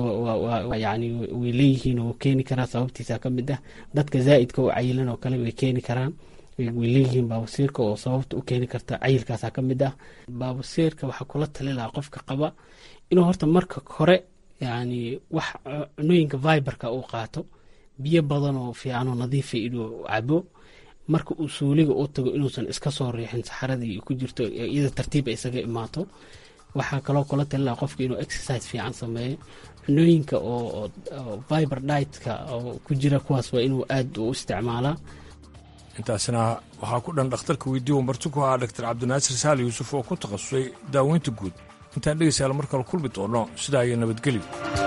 yani way leeyihiin oo keeni karaa sababtiisa kamid ah dadka zaa-idka oo cayilan oo kale way keeni karaan way leeyihiin baabasiirka oo sababta u keeni karta cayilkaasa kamid ah baabasiirka waxaa kula tali lahaa qofka qaba inuu horta marka hore yani wax cunooyinka viberka uu qaato biyo badan oo fiicanoo nadiifa inuu cabo marka uu suuliga u tago inuusan iska soo riixin saxaradii ku jirto iyada tartiib ay isaga imaato waxaa kaloo kula talilaa qofka inuu exercise fiican sameeyo cunooyinka oo viber ditka oo ku jira kuwaas waa inuu aad u isticmaalaa intaasina waxaa ku dhan dhakhtarka weydiiya marti ku ahaa dr cabdinaasir saali yuusuf oo ku takhasusay daaweynta guud intaan dhegaysaal mar kale kulmi doonno sidaa iyo nabadgelyo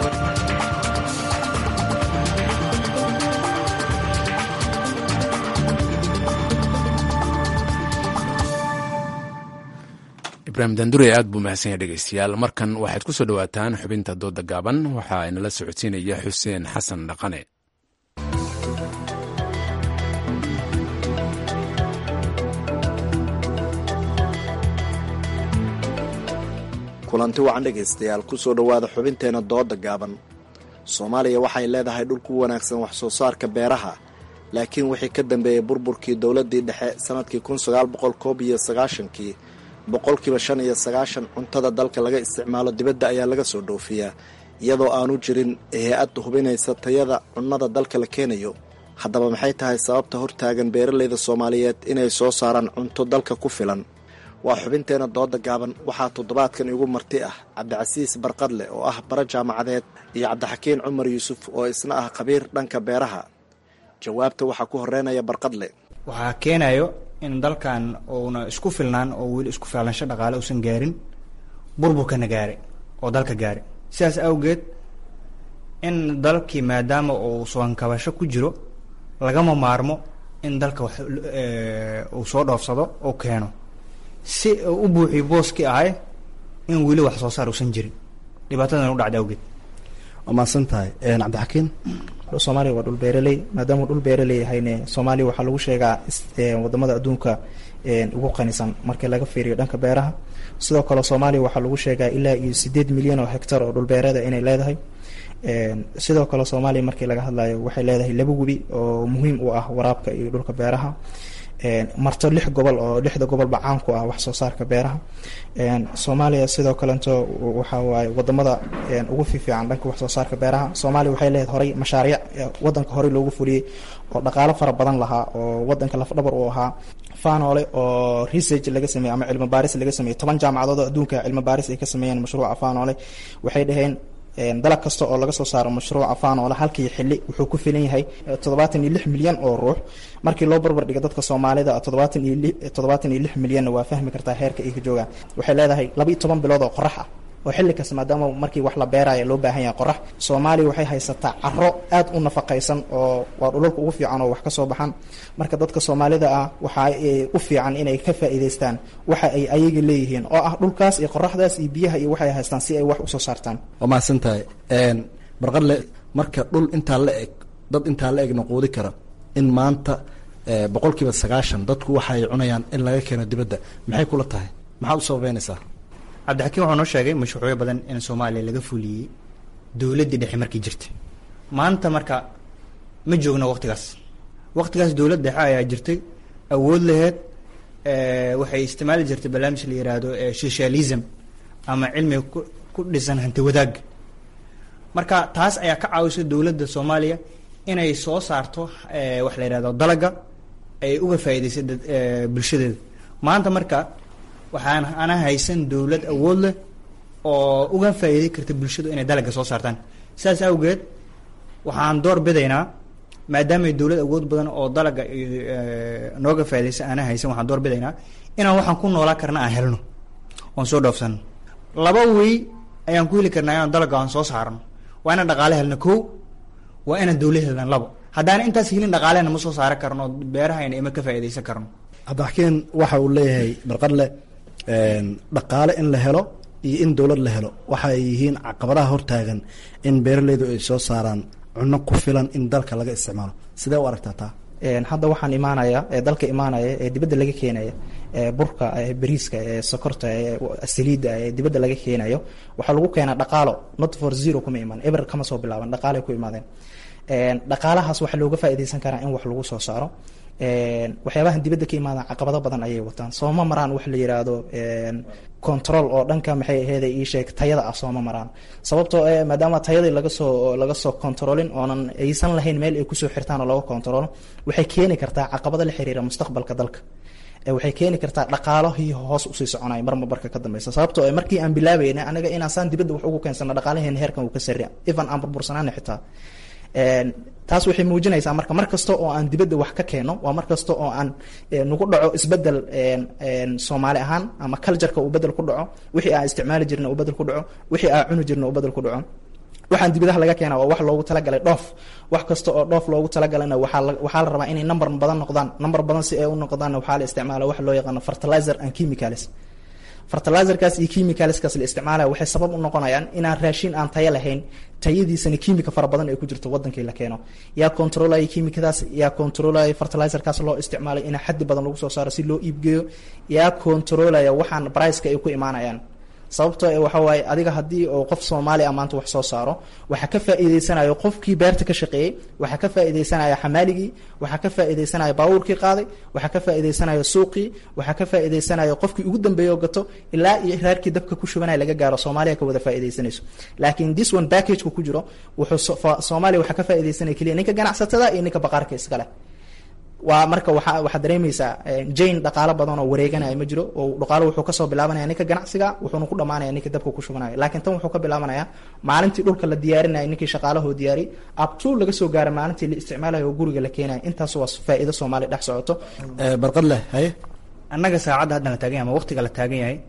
ibrahim dandure aad buu mahadsan yahay dhegeystayaal markan waxaad ku soo dhowaataan xubinta dooda gaaban waxaa inala socodsiinaya xuseen xasan dhaqane kulanti wacan dhegaystayaal kusoo dhowaada xubinteena dooda gaaban soomaaliya waxay leedahay dhul ku wanaagsan wax soo saarka beeraha laakiin wixii ka dambeeyey burburkii dowladdii dhexe sannadkii kun sagaal boqol koob iyo sagaashankii boqolkiiba shan iyo sagaashan cuntada dalka laga isticmaalo dibadda ayaa laga soo dhoofiyaa iyadoo aanu jirin hay-ad hubinaysa tayada cunnada dalka la keenayo haddaba maxay tahay sababta hortaagan beeralayda soomaaliyeed inay soo saaraan cunto dalka ku filan waa xubinteena dooda gaaban waxaa toddobaadkan igu marti ah cabdicasiis barqadle oo ah bara jaamacadeed iyo cabdixakiin cumar yuusuf oo isna ah khabiir dhanka beeraha jawaabta waxaa ku horeynaya barqadle waxaa keenayo in dalkan uuna isku filnaan oo weli isku filansho dhaqaale uusan gaarin burburkana gaare oo dalka gaare sidaas awgeed in dalkii maadaama uu soonkabasho ku jiro lagama maarmo in dalka wax uu soo dhoofsado oo keeno si uu u buuxiyo booskii ahay in weli wax soo saar uusan jirin dhibaatadan u dhacda awgeed waa mahadsan tahay cabdixakiin soomaaliya waa dhul beeraley maadaama dhul beeraley yahayne soomaaliya waxaa lagu sheegaa wadamada adduunka ugu qanisan markii laga fiiriyo dhanka beeraha sidoo kale soomaaliya waxaa lagu sheegaa ilaa iyo sideed milyan oo hectar oo dhulbeereeda inay leedahay sidoo kale soomaaliya markii laga hadlayo waxay leedahay laba webi oo muhiim u ah waraabka iyo dhulka beeraha marto lix gobol oo lixda gobolba caan ku ah wax soo saarka beeraha soomaaliya sidoo kalento waxa waaye wadamada ugu fiifiican dhanka wax soo saarka beeraha soomaaliya waxay leedahay horay mashaariic wadanka horey loogu fuliyey oo dhaqaalo fara badan lahaa oo wadanka lafdhabar uu ahaa fanole oo research laga sameeyey ama cilmi baaris laga sameeyey toban jaamacadood oo adduunka cilmi baaris ay ka sameeyeen mashruuca fanole waxay dhaheen dalag kasta oo laga soo saaro mashruuca fanole halkii xili wuxuu ku filan yahay toddobaatan iyo lix milyan oo ruux markii loo barbar dhiga dadka soomaalida toddobaatan iyo li toddobaatan iyo lix milyanna waa fahmi kartaa heerka ay ka joogaan waxay leedahay laba iyo toban bilood oo qorax ah oo xilli kasta maadaama markii wax la beeraya loo baahan yahay qorax soomaaliya waxay haysataa caro aad u nafaqaysan oo waa dhulalka ugu fiican oo wax ka soo baxan marka dadka soomaalida ah waxa u fiican inay ka faa'iidaystaan waxa ay ayaga leeyihiin oo ah dhulkaas iyo qoraxdaas iyo biyaha iyo waxay haystaan si ay wax usoo saartaan waa mahadsan tahay barqadle marka dhul intaa la eg dad intaa la egna quudi kara in maanta boqol kiiba sagaashan dadku waxa ay cunayaan in laga keeno dibadda maxay kula tahay maxaad u sababeynaysaa cabdixakiin wuxuu noo sheegay mashruucyo badan in soomaaliya laga fuliyey dowladdii dhexe markii jirtay maanta marka ma joogno waqtigaas waqtigaas dowlad dhexe ayaa jirtay awood laheyd waxay isticmaali jirtay barnaamij la yiraahdo socialism ama cilmiga ku dhisan hanti wadaag marka taas ayaa ka caawisay dowladda soomaaliya inay soo saarto wax la yihahdo dalaga ay uga faa'iidaysay bulshadeeda maanta marka waxaan ana haysan dowlad awood leh oo uga faa'iiday karta bulshadu inay dalaga soo saartaan sidaas awgeed waxaan door bidaynaa maadaamay dowlad awood badan oo dalaga nooga faa'iidaysa ana haysan waxaan door bidaynaa inaan waxaan ku noolaa karna aan helno oon soo dhoofsano laba wey ayaan ku heli karnaa inaan dalaga aan soo saarno waa inaan dhaqaale helno kow waa inaan dowlad helna labo haddaan intaas helin dhaqaalehna ma soo saaran karno beerahayna ima ka faa'iidaysan karno cabdixakiin waxa uu leeyahay barqadle dhaqaale in la helo iyo in dowlad la helo waxa ay yihiin caqabadaha hortaagan in beeraleydu ay soo saaraan cunno ku filan in dalka laga isticmaalo sidee u aragtaa taa hadda waxaan imaanaya ee dalka imaanaya ee dibadda laga keenaya ee burka ee bariiska ee sokorta ee saliidda ee dibadda laga keenayo waxaa lagu keenaa dhaqaalo not for zero kuma imaan eber kama soo bilaaban dhaqaalay ku imaadeen dhaqaalahaas waxaa looga faa'iidaysan karaa in wax lagu soo saaro waxyaabahan dibadda ka imaadaan caqabado badan ayay wataan sooma maraan wax la yiraahdo control oo dhanka maxay aheyd ii sheeg tayada ah sooma maraan sababtoo eh maadaama tayadii laga soo laga soo controlin oonan aysan lahayn meel ay kusoo xirtaan oo laga controlo waxay keeni kartaa caqabado la xiriira mustaqbalka dalka waxay keeni kartaa dhaqaalahii hoos usii soconay marma barka ka dambeysa sababtoo eh markii aan bilaabayna anaga inaan saan dibadda wax ugu keensano dhaqaalaheena heerkan uu ka sarria even aan burbursanaana xitaa taas waxay muujinaysaa marka mar kasta oo aan dibadda wax ka keeno waa mar kasta oo aan nagu dhaco isbedel soomaali ahaan ama cultureka uu bedel ku dhaco wixii aan isticmaali jirna uu bedel ku dhaco wixii aan cuni jirna uu bedel ku dhaco waxaan dibadaha laga keena waa wax loogu talagalay dhoof wax kasta oo dhoof loogu talagalana waxaa la waxaa la rabaa inay number badan noqdaan number badan si ay u noqdaanna waxaa la isticmaala wax loo yaqaano fertilizer and chemicals fertilizerkaas iyo chemicalskaas la isticmaalaya waxay sabab u noqonayaan inaan raashin aan tayo lahayn tayadiisana kiimika fara badan ay ku jirto wadankii la keeno yaa controlaya kiimikadaas yaa controlaya fertilizerkaas loo isticmaalay inaa xaddi badan lagu soo saaro si loo iibgeeyo yaa controlaya waxaan briceka ay ku imaanayaan sababtoo e waxa waaye adiga haddii oo qof soomaali a maanta wax soo saaro waxaa ka faa'iideysanayo qofkii beerta ka shaqeeyey waxaa ka faa'iideysanaya xamaaligii waxaa ka faa'iideysanaya baabuurkii qaaday waxaa ka faa'iideysanaya suuqii waxaa ka faa'iideysanaya qofkii ugu dambeeya oo gato ilaa iyo raarkii dabka ku shubanaya laga gaaro soomaaliya ka wada faa'iideysanayso laakiin this one packageka ku jiro wuxuu soomaaliya waxaa ka faa'iideysanaya keliya ninka ganacsatada iyo ninka baqaarka iskale waa marka waa waxaad dareemaysaa jane dhaqaalo badan oo wareeganaya ma jiro oo dhaqaalo wuxuu kasoo bilaabanaya ninka ganacsiga wuxuuna ku dhamaanaya ninka dabka ku shubanaya laakiin tan wuxuu ka bilaabanaya maalintii dhulka la diyaarinaya ninkii shaqaalahoo diyaari abtuu laga soo gaara maalintii la isticmaalayo oo guriga la keenaya intaas waa faa'iido soomaaliya dhex socoto barqad leh haye annaga saacadda haddan la taagan yahay ama waqtiga la taagan yahay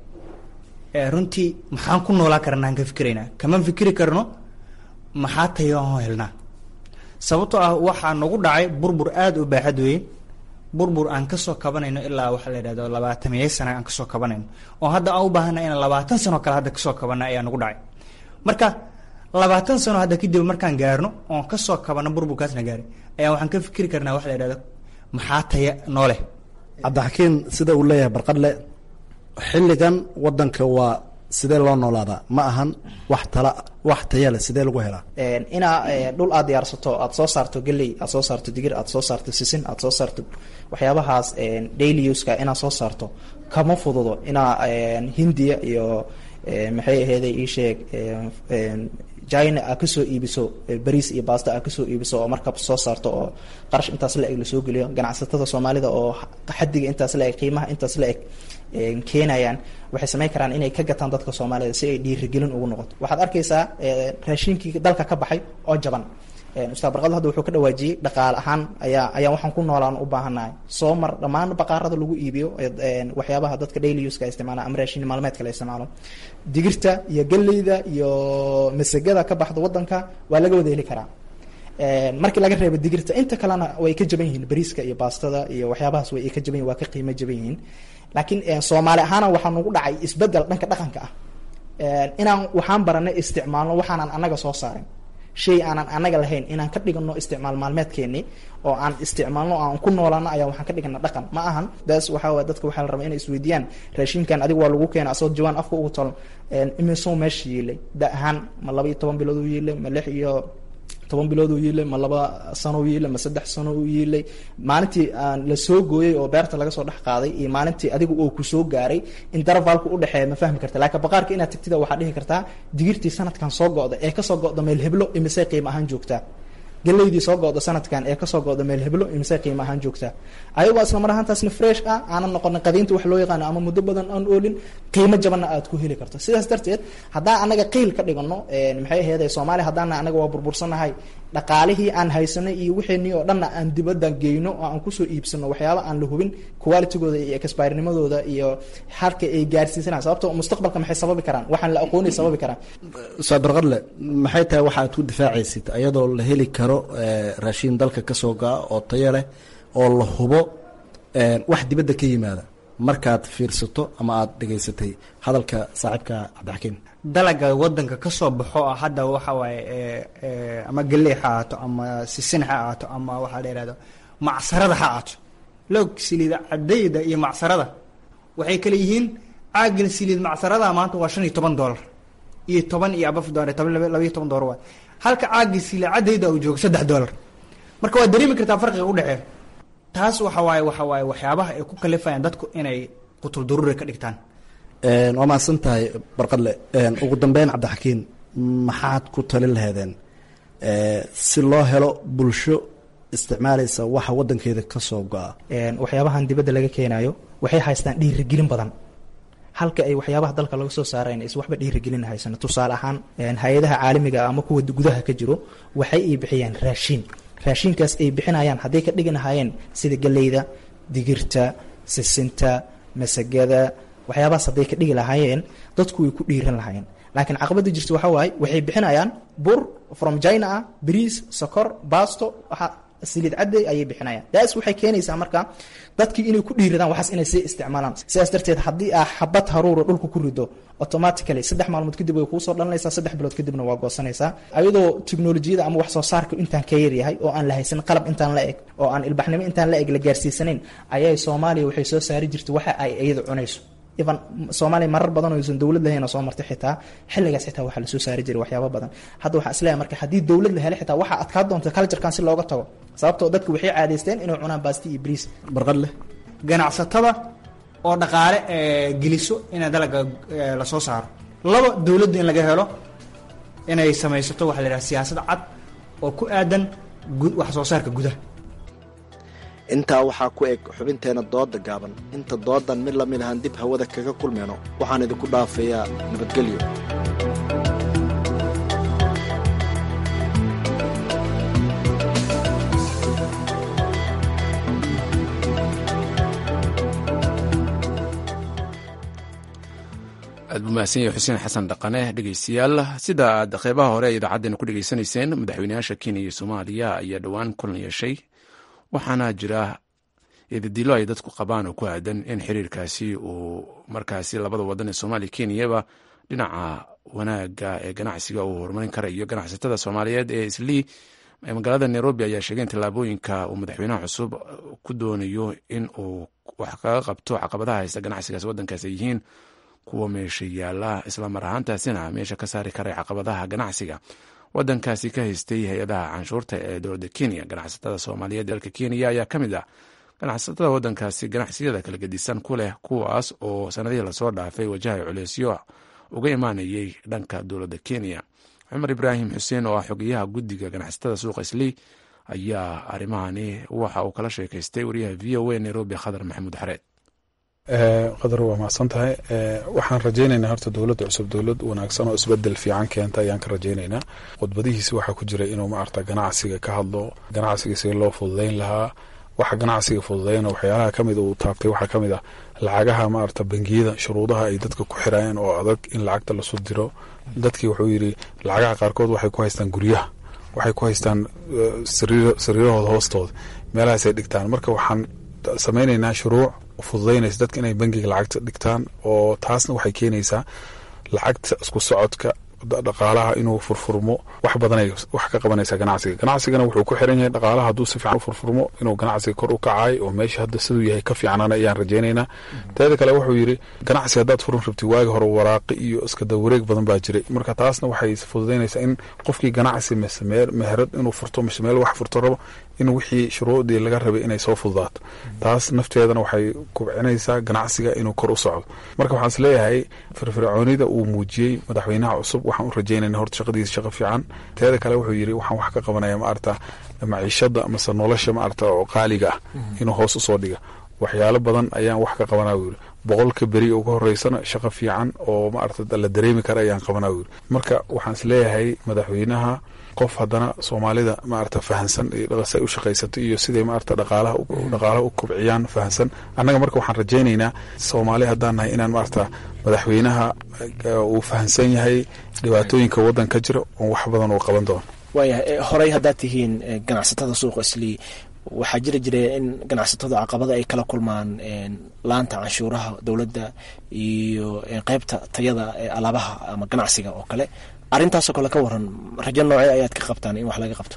runtii maxaan ku noolaa karnaan ka fikiraynaa kama fikiri karno maxaa tayo aan helnaa sababtoo ah waxaa nagu dhacay burbur aada u baaxad weyn burbur aan kasoo kabanayno ilaa waxaa la yidhahdo labaatamiyo sana aan kasoo kabanayno oo hadda aan u baahana inaan labaatan sano kale hadda kasoo kabana ayaa nagu dhacay marka labaatan sano hadda kadib markaan gaarno oon kasoo kabano burburkaasna gaaray ayaa waxaan ka fikiri karnaa waxa la yidhahdo maxaa taya nooleh cabdixakiin sida uu leeyahay barqadle xilligan wadanka waa sidee loo noolaadaa ma ahan wax tala wax taya leh sidee lagu helaa inaa dhul aad diyaarsato aad soo saarto geley aad soo saarto digir aad soo saarto sisin aad soo saarto waxyaabahaas daily uska inaad soo saarto kama fududo inaa hindiya iyo maxay aheeday ii sheeg china aad kasoo iibiso bariis iyo basta aad kasoo iibiso oo markab soo saarto oo qarash intaas la eg lasoo geliyo ganacsatada soomaalida oo xadiga intaas la eg qiimaha intaas la eg keenayaan waxay samayn karaan inay ka gataan dadka soomaalida si ay dhiirigelin ugu noqoto waxaad arkaysaa raashinkii dalka ka baxay oo jaban ustaad barqado hadda wuxuu ka dhawaajiyey dhaqaale ahaan ayaa ayaa waxaan ku noolaan u baahannahay soo mar dhammaan baqaarada lagu iibiyo waxyaabaha dadka daily uska isticmaala ama raashin maalmeedka la isticmaalo digirta iyo galleyda iyo masagada ka baxda wadanka waa laga wada heli karaa markii laga reebo digirta inta kalena way ka jaban yihiin bariiska iyo baastada iyo waxyaabahaas way ka jaban yihin waa ka qiimo jaban yihiin laakiin soomaali ahaana waxaa nagu dhacay isbedel dhanka dhaqanka ah inaan waxaan baranay isticmaalno waxaanan anaga soo saarin shay aanan anaga lahayn inaan ka dhigano isticmaal maalmeedkeeni oo aan isticmaalno aan ku noolaano ayaa waxaan ka dhigana dhaqan ma ahan bes waxaa waye dadka waxaa la rabaa inay isweydiiyaan raashinkan adiga waa lagu keena asoo jawaan afka ugu tol imisoo meesha yiilay da ahaan ma laba iyo toban bilood u yiilay ma lix iyo toban bilood uu yiilay ma laba sano u yiilay ma saddex sano u yiilay maalintii aan la soo gooyey oo beerta laga soo dhex qaaday iyo maalintii adiga oo ku soo gaaray intervalka udhexeeya ma fahmi karta laakiin baqaarka inaad tagtida waxaad dhihi kartaa digirtii sanadkan soo go-da ee kasoo go-da meel heblo imisay qiimo ahaan joogtaa galeydii soo go-da sanadkan ee kasoo go-da meel heblo imisay qiimo ahaan joogtaa ayagoo isla mar ahaantaasna fresh ah aanan noqonin qadiinta wax loo yaqaano ama muddo badan aan oolin qiimo jabanna aad ku heli karto sidaas darteed haddaan anaga qiil ka dhigano maxay aheyd soomaaliya haddaana anaga waa burbursanahay dhaqaalihii aan haysanay iyo wixeenii oo dhanna aan dibadda geyno oo aan kusoo iibsano waxyaaba aan la hubin qualitygooda iyo expirenimadooda iyo halka ay gaarsiisanaan sababto mustaqbalka maxay sababi karaan waxaan la aqoonay sababi karaan ustaad barqadle maxay tahay waxa aad ku difaacaysid ayadoo la heli karo raashiin dalka kasoo ga-a oo tayo leh oo la hubo wax dibadda ka yimaada markaad fiirsato ama aada dhegaysatay hadalka saaxiibka cabdixakiim dalaga wadanka kasoo baxo ah hadda waxa waaye ama galey ha ahaato ama sisin ha ahaato ama waxaa la ihahdo macsarada ha ahaato loog siliid cadayda iyo macsarada waxay kale yihiin caagan siliid macsarada maanta waa shan iyo toban dollar iyo toban iyo abaf dollar toban laba iyo toban dollar waay halka caaga siliid cadayda uu joogo saddex dollar marka waad dareemi kartaa farqiga udhexeeya taas waxa waaye waxa waaye waxyaabaha ay ku kalifayaan dadku inay qutul daruuri ka dhigtaan waa mahadsan tahay barqadle ugu dambeyn cabdixakiin maxaad ku talin laheedeen si loo helo bulsho isticmaalaysa waxa wadankeeda kasoo go-a waxyaabahan dibadda laga keenayo waxay haystaan dhiirigelin badan halka ay waxyaabaha dalka laga soo saarayn is waxba dhiirigelin haysano tusaale ahaan hay-adaha caalamiga ama kuwa gudaha ka jiro waxay ay bixiyaan raashiin raashinkaas ay bixinayaan hadday ka dhigi lahaayeen sida galeyda digirta sisinta masagada waxyaabahaas hadday ka dhigi lahaayeen dadku way ku dhiiran lahaayeen laakiin caqabada jirta waxaa waaye waxay bixinayaan bur from china ah bariis sokor basto waxa siliid cadday ayay bixinayaan daas waxay keenaysaa marka dadkii inay ku dhiiradaan waxaas inay sii isticmaalaan sidaas darteed haddii aa xabad haruura dhulka ku rido automatically saddex maalmood kadib way kuusoo dhalanaysaa saddex bilood kadibna waa goosanaysaa ayadoo teknolojiyada ama wax soo saarka intaan ka yaryahay oo aan la haysan qalab intaan la eg oo aan ilbaxnimo intaan la eg la gaarsiisanayn ayay soomaaliya waxay soo saari jirtay waxa ay iyada cunayso even soomaaliya marar badan oo aysan dowlad lahayn oo soo martay xitaa xilligaas xitaa waxaa lasoo saari jiray waxyaaba badan hadda waxaan isleeyahay marka haddii dowlad la helo xitaa waxaa adkaa doonta culturekan si looga tago sababtoo dadku waxay caadaysteen inay cunaan baasti iyo bariis barqad leh ganacsatada oo dhaqaale geliso inay dalaga lasoo saaro laba dowladda in laga helo inay samaysato waxa la yidhaha siyaasad cad oo ku aadan wax soo saarka gudaha intaa waxaa ku eg xubinteena dooda gaaban inta doodan mid lamid ahaan dib hawada kaga kulmayno waxaan idinku dhaafayaa nabadgelyo aad buu mahadsan yahay xuseen xasan dhaqane dhegeystayaal sida aad qeybaha hore ee idaacaddeenna ku dhegeysanayseen madaxweynayaasha kenya iyo soomaaliya ayaa dhowaan kulan yeeshay waxaana jira ididilo ay dadku qabaan oo ku aadan in xiriirkaasi uu markaasi labada wadan ee soomaaliya kenyaba dhinaca wanaaga ee ganacsiga uu horumarin kara iyo ganacsatada soomaaliyeed ee islii magaalada nairobi ayaa sheegay in tallaabooyinka uu madaxweynaha cusub ku doonayo in uu wax kaga qabto caqabadaha haysta ganacsigaas wadankaas ay yihiin kuwa meesha yaala islamar ahaantaasina meesha ka saari karay caqabadaha ganacsiga wadankaasi ka haystay hay-adaha canshuurta ee dowladda kenya ganacsatada soomaaliyeed dalka kenya ayaa ka mid ah ganacsatada wadankaasi ganacsiyada kala gedisan ku leh kuwaas oo sanadihii lasoo dhaafay wajahay culeysyo uga imaanayay dhanka dowladda kenya cumar ibraahim xuseen oo ah xogeyaha guddiga ganacsatada suuqa islii ayaa arrimahani waxa uu kala sheekaystay wariyaha v o a nairobi khadar maxamuud xareed qadar waa mahadsan tahay waxaan rajaynaynaa horta dowladda cusub dowlad wanaagsan oo isbedel fiican keenta ayaan ka rajaynaynaa khudbadihiisi waxaa ku jira inuu maarata ganacsiga ka hadlo ganacsiga si loo fududayn lahaa waxa ganacsiga fududayna waxyaalaha kamid uu taabtay waxaa kamid ah lacagaha maarata bangiyada shuruudaha ay dadka ku xirayeen oo adag in lacagta lasu diro dadkii wuxuu yidhi lacagaha qaarkood waxay ku haystaan guryaha waxay ku haystaan sariirahooda hoostooda meelahaasay dhigtaan marka waxaan samaynaynaa shuruuc fududaynaysa dadka inay bangiga lacagta dhigtaan oo taasna waxay keenaysaa lacagta isku socodka dhaqaalaha inuu furfurmo wax badanay wax ka qabanaysa ganacsiga ganacsigana wuxuu ku xiran yahay dhaqaalaha hadduu si fiican u furfurmo inuu ganacsiga kor u kacay oo meesha hadda siduu yahay ka fiicnana ayaan rajaynaynaa teeda kale wuxuu yidhi ganacsi haddaad furan rabti waagi hore waraaqi iyo iskada wareeg badan baa jiray marka taasna waxay fududaynaysaa in qofkii ganacsi mise meherad inuu furto mise meel wax furto rabo in wixii shuruudii laga rabay inay soo fududaato taas nafteedana waxay kubcinaysaa ganacsiga inuu kor u socdo marka waxaan is leeyahay firfircoonida uu muujiyey madaxweynaha cusub waxaan u rajaynayna horta shaqadiisa shaqo fiican teeda kale wuxuu yidhi waxaan wax ka qabanaya maarata maciishada mase nolosha maarata oo qaaliga ah inuu hoos usoo dhiga waxyaalo badan ayaan wax ka qabanaa wuu yidhi boqolka beri uga horeysana shaqo fiican oo maarata la dareemi kara ayaan qabanaa wuu yidhi marka waxaan is leeyahay madaxweynaha qof haddana soomaalida maarata fahansan say u shaqaysato iyo siday maarata dhaqaalaha dhaqaalaha u kobciyaan fahansan annaga marka waxaan rajaynaynaa soomaali haddaan nahay inaan maarata madaxweynaha uu fahansan yahay dhibaatooyinka waddan ka jira oo wax badan uu qaban doono waayahay horey haddaad tihiin ganacsatada suuqa islii waxaa jiri jira in ganacsatadu caqabada ay kala kulmaan laanta canshuuraha dowladda iyo qeybta tayada alaabaha ama ganacsiga oo kale arrintaasoo kale ka waran rajo noocee ayaad ka qabtaan in wax laga qabto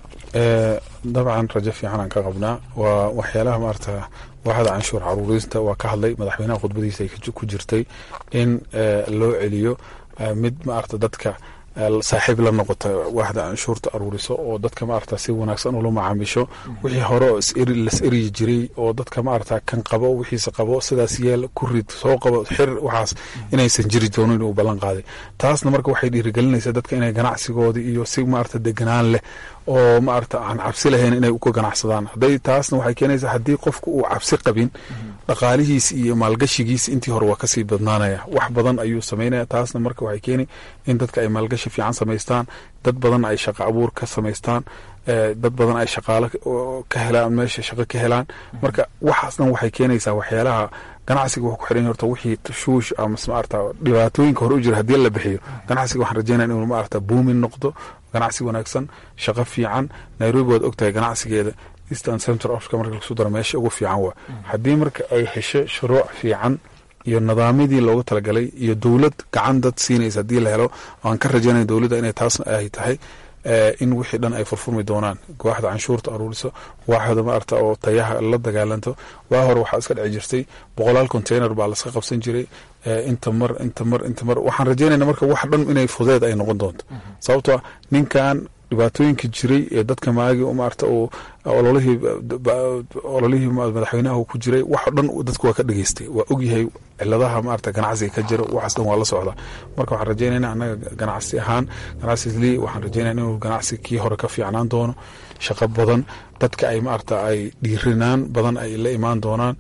dabcan rajo fiican aan ka qabnaa waa waxyaalaha maarata waaxda canshuur caruurista waa ka hadlay madaxweynaha khudbadiisa ay ku jirtay in loo celiyo mid maarata dadka saaxiib la noqota waaxda canshuurta aruuriso oo dadka maarata si wanaagsan ula macaamisho wixii hore oo las eryi jiray oo dadka maarata kan qabo wixiisa qabo sidaas yeel ku rid soo qabo xir waxaas inaysan jiri doonin inuu ballan qaaday taasna marka waxay dhiirigelinaysaa dadka inay ganacsigoodii iyo si maarata deganaan leh oo maarata aan cabsi lahayn inay uka ganacsadaan hadday taasna waxay keenaysaa haddii qofku uu cabsi qabin dhaqaalihiis iyo maalgashigiis intii hore waa kasii badnaanaya wax badan ayuu samaynaya taasna marka waxay keeni in dadka ay maalgashi fiican samaystaan dad badan ay shaqo abuur ka samaystaan dad badan ay shaqaalo ka helaan meesha shaqo ka helaan marka waxaas dhan waxay keenaysaa waxyaalaha ganacsiga wuxuu ku xiran horta wixii tashuush ama maarata dhibaatooyinka hore u jira haddii la bixiyo ganacsiga waxaan rajaynaya inuu maarata buumin noqdo ganacsi wanaagsan shaqo fiican nairobi waad ogtahay ganacsigeeda eastern central africa marka lagu daro meesha ugu fiican waa haddii marka ay hesho shuruuc fiican iyo nidaamyadii loogu talagalay iyo dowlad gacan dad siinaysa haddii la helo aan ka rajaynaya dowladda inay taas ay tahay in wixii dhan ay furfurmi doonaan waaxda canshuurta aruuriso waaxda maarata oo tayaha la dagaalanto waa hore waxaa iska dhici jirtay boqolaal container baa laska qabsan jiray inta mar inta mar inta mar waxaan rajaynayna marka wax dhan inay fudeed ay noqon doonto sababtoo ninkan dhibaatooyinka jiray ee dadka maagi maarata uu ololihii ololihii madaxweynaha uu ku jiray wax dhan dadku waa ka dhageystay waa ogyahay ciladaha maarata ganacsiga ka jira waxaas dhan waa la socdaa marka waxaan rajaynayna annaga ganacsi ahaan ganacsi islii waxaan rajaynaya inuu ganacsi kii hore ka fiicnaan doono shaqo badan dadka ay maarata ay dhiirinaan badan ay la imaan doonaan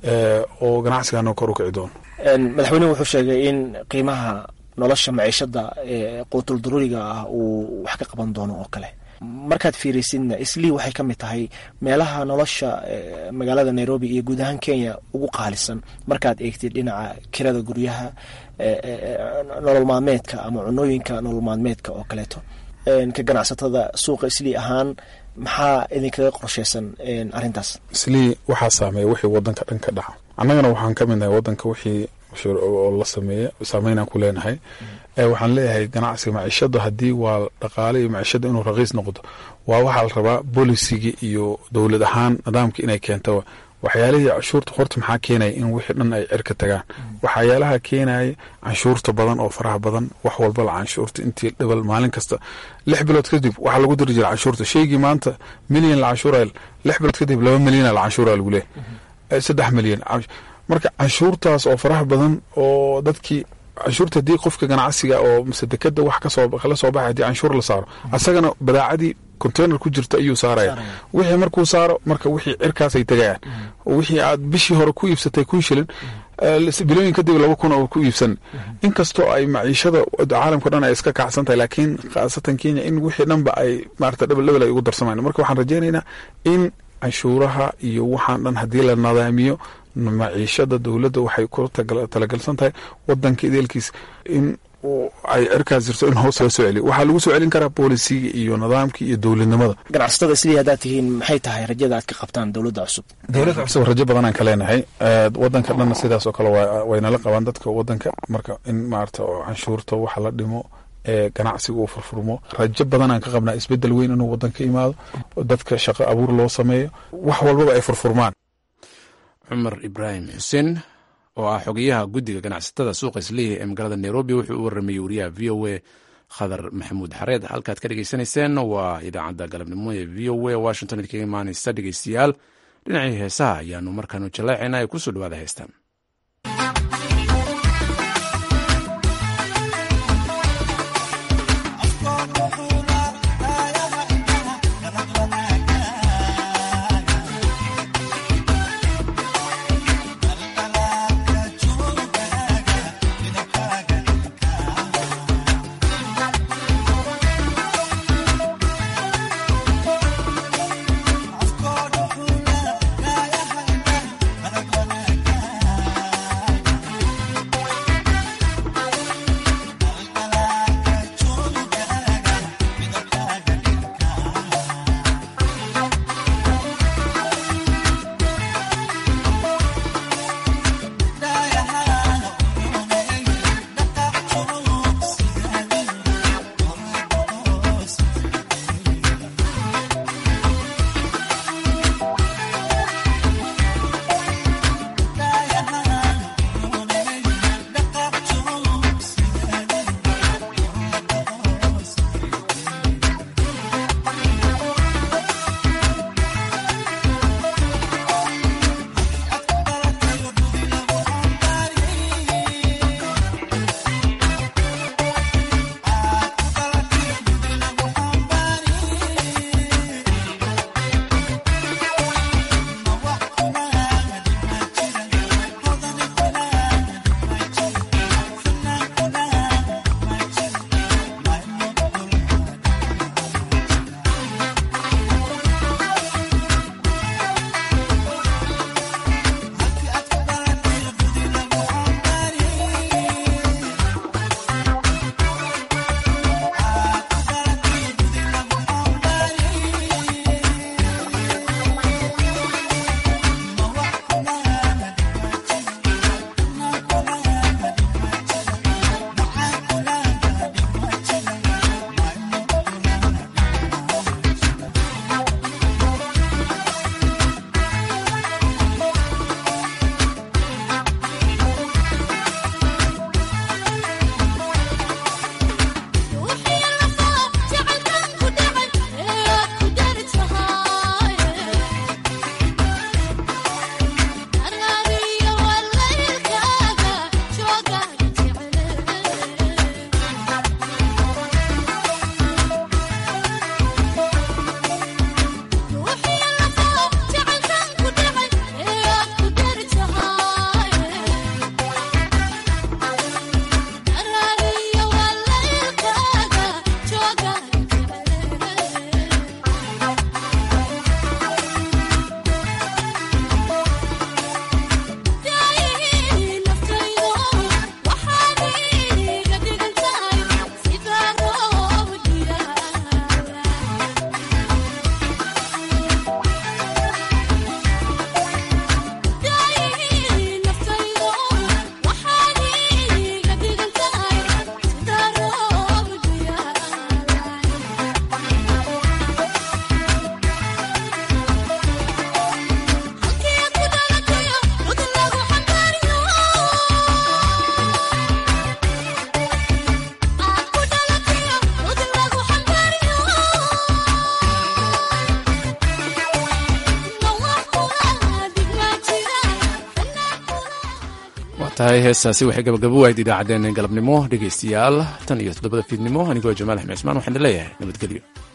oo ganacsigana kor u kici doono madaxweynuhu wuxuu sheegay in qiimaha nolosha maciishada ee quutul daruuriga ah uu wax ka qaban doono oo kale markaad fiiraysidna islii waxay ka mid tahay meelaha nolosha magaalada nairobi iyo guud ahaan kenya ugu qaalisan markaad eegtid dhinaca kirada guryaha nolol maalmeedka ama cunooyinka nolol maalmeedka oo kaleeto ka ganacsatada suuqa islii ahaan maxaa idinkaga qorsheysan arrintaas islii waxaa saameeya wixii wadanka dhan ka dhaca annagana waxaan ka midnahay wadanka wixii oo la sameeya saameynaan ku leenahay waxaan leeyahay ganacsiga maciishada haddii waa dhaqaale iyo maciishada inuu raqiis noqdo waa waxaa la rabaa bolisigi iyo dowlad ahaan nidaamka inay keento waxyaalihii canshuurta horta maxaa keenaya in wixii dhan ay cirka tagaan waxyaalaha keenaya canshuurta badan oo faraha badan wax walba la canshuurta intii dhibal maalin kasta lix bilood kadib waxaa lagu diri jira canshuurta shaygii maanta milyan la canshuuraya lix bilood kadib laba milyana la canshuuraya lagu leeyahay saddex milyan marka canshuurtaas oo faraha badan oo dadkii canshuurta haddii qofka ganacsiga oo mise dekada wax kasoo kala soo baxay haddii canshuur la saaro asagana badaacadii container ku jirta ayuu saaraya wixii markuu saaro marka wixii cirkaasay tegayaan wixii aad bishii hore ku iibsatay kun shilin bilooyin kadib laba kun oo ku iibsan inkastoo ay maciishada caalamka dhan ay iska kacsan tahay laakiin khaasatan kenya in wixii dhanba ay maarata dhebel dhebel ay ugu darsamaan marka waxaan rajaynaynaa in canshuuraha iyo waxaan dhan haddii la nadaamiyo maciishada dowladda waxay ku talagalsan tahay wadanka ideelkiis in ay cirkaas jirto in hoos loo soo celiyo waxaa lagu soo celin karaa boolisiga iyo nidaamka iyo dowladnimada ganacsatada sidii haddaad tihiin maxay tahay rajada aad ka qabtaan dowladda cusub dowladda cusub rajo badanaan ka leenahay wadanka dhanna sidaas oo kale waynala qabaan dadka wadanka marka in maarata oo canshuurta waxa la dhimo ee ganacsiga uu furfurmo rajo badanaan ka qabnaa isbedel weyn inuu wadanka imaado dadka shaqo abuur loo sameeyo wax walbaba ay furfurmaan cumar ibraahim xuseen oo ah xogeyaha guddiga ganacsatada suuqa islihi ee magaalada nairobi wuxuu u waramayey wariyaha v o a khadar maxamuud xareed halkaad ka dhegeysanayseen waa idaacadda galabnimo ee v o a washington idkaga imaanaysa dhegeystayaal dhinacii heesaha ayaanu markaanu jaleecayna ay kusoo dhawaada heestaan Afkoda tahay heestaasi waxay gabagabo wahayd idaacaddeen galabnimo dhegaystayaal tan iyo toddobada fiidnimo anigoo jamaal axmed cismaan waxaan leeyahay nabadgelyo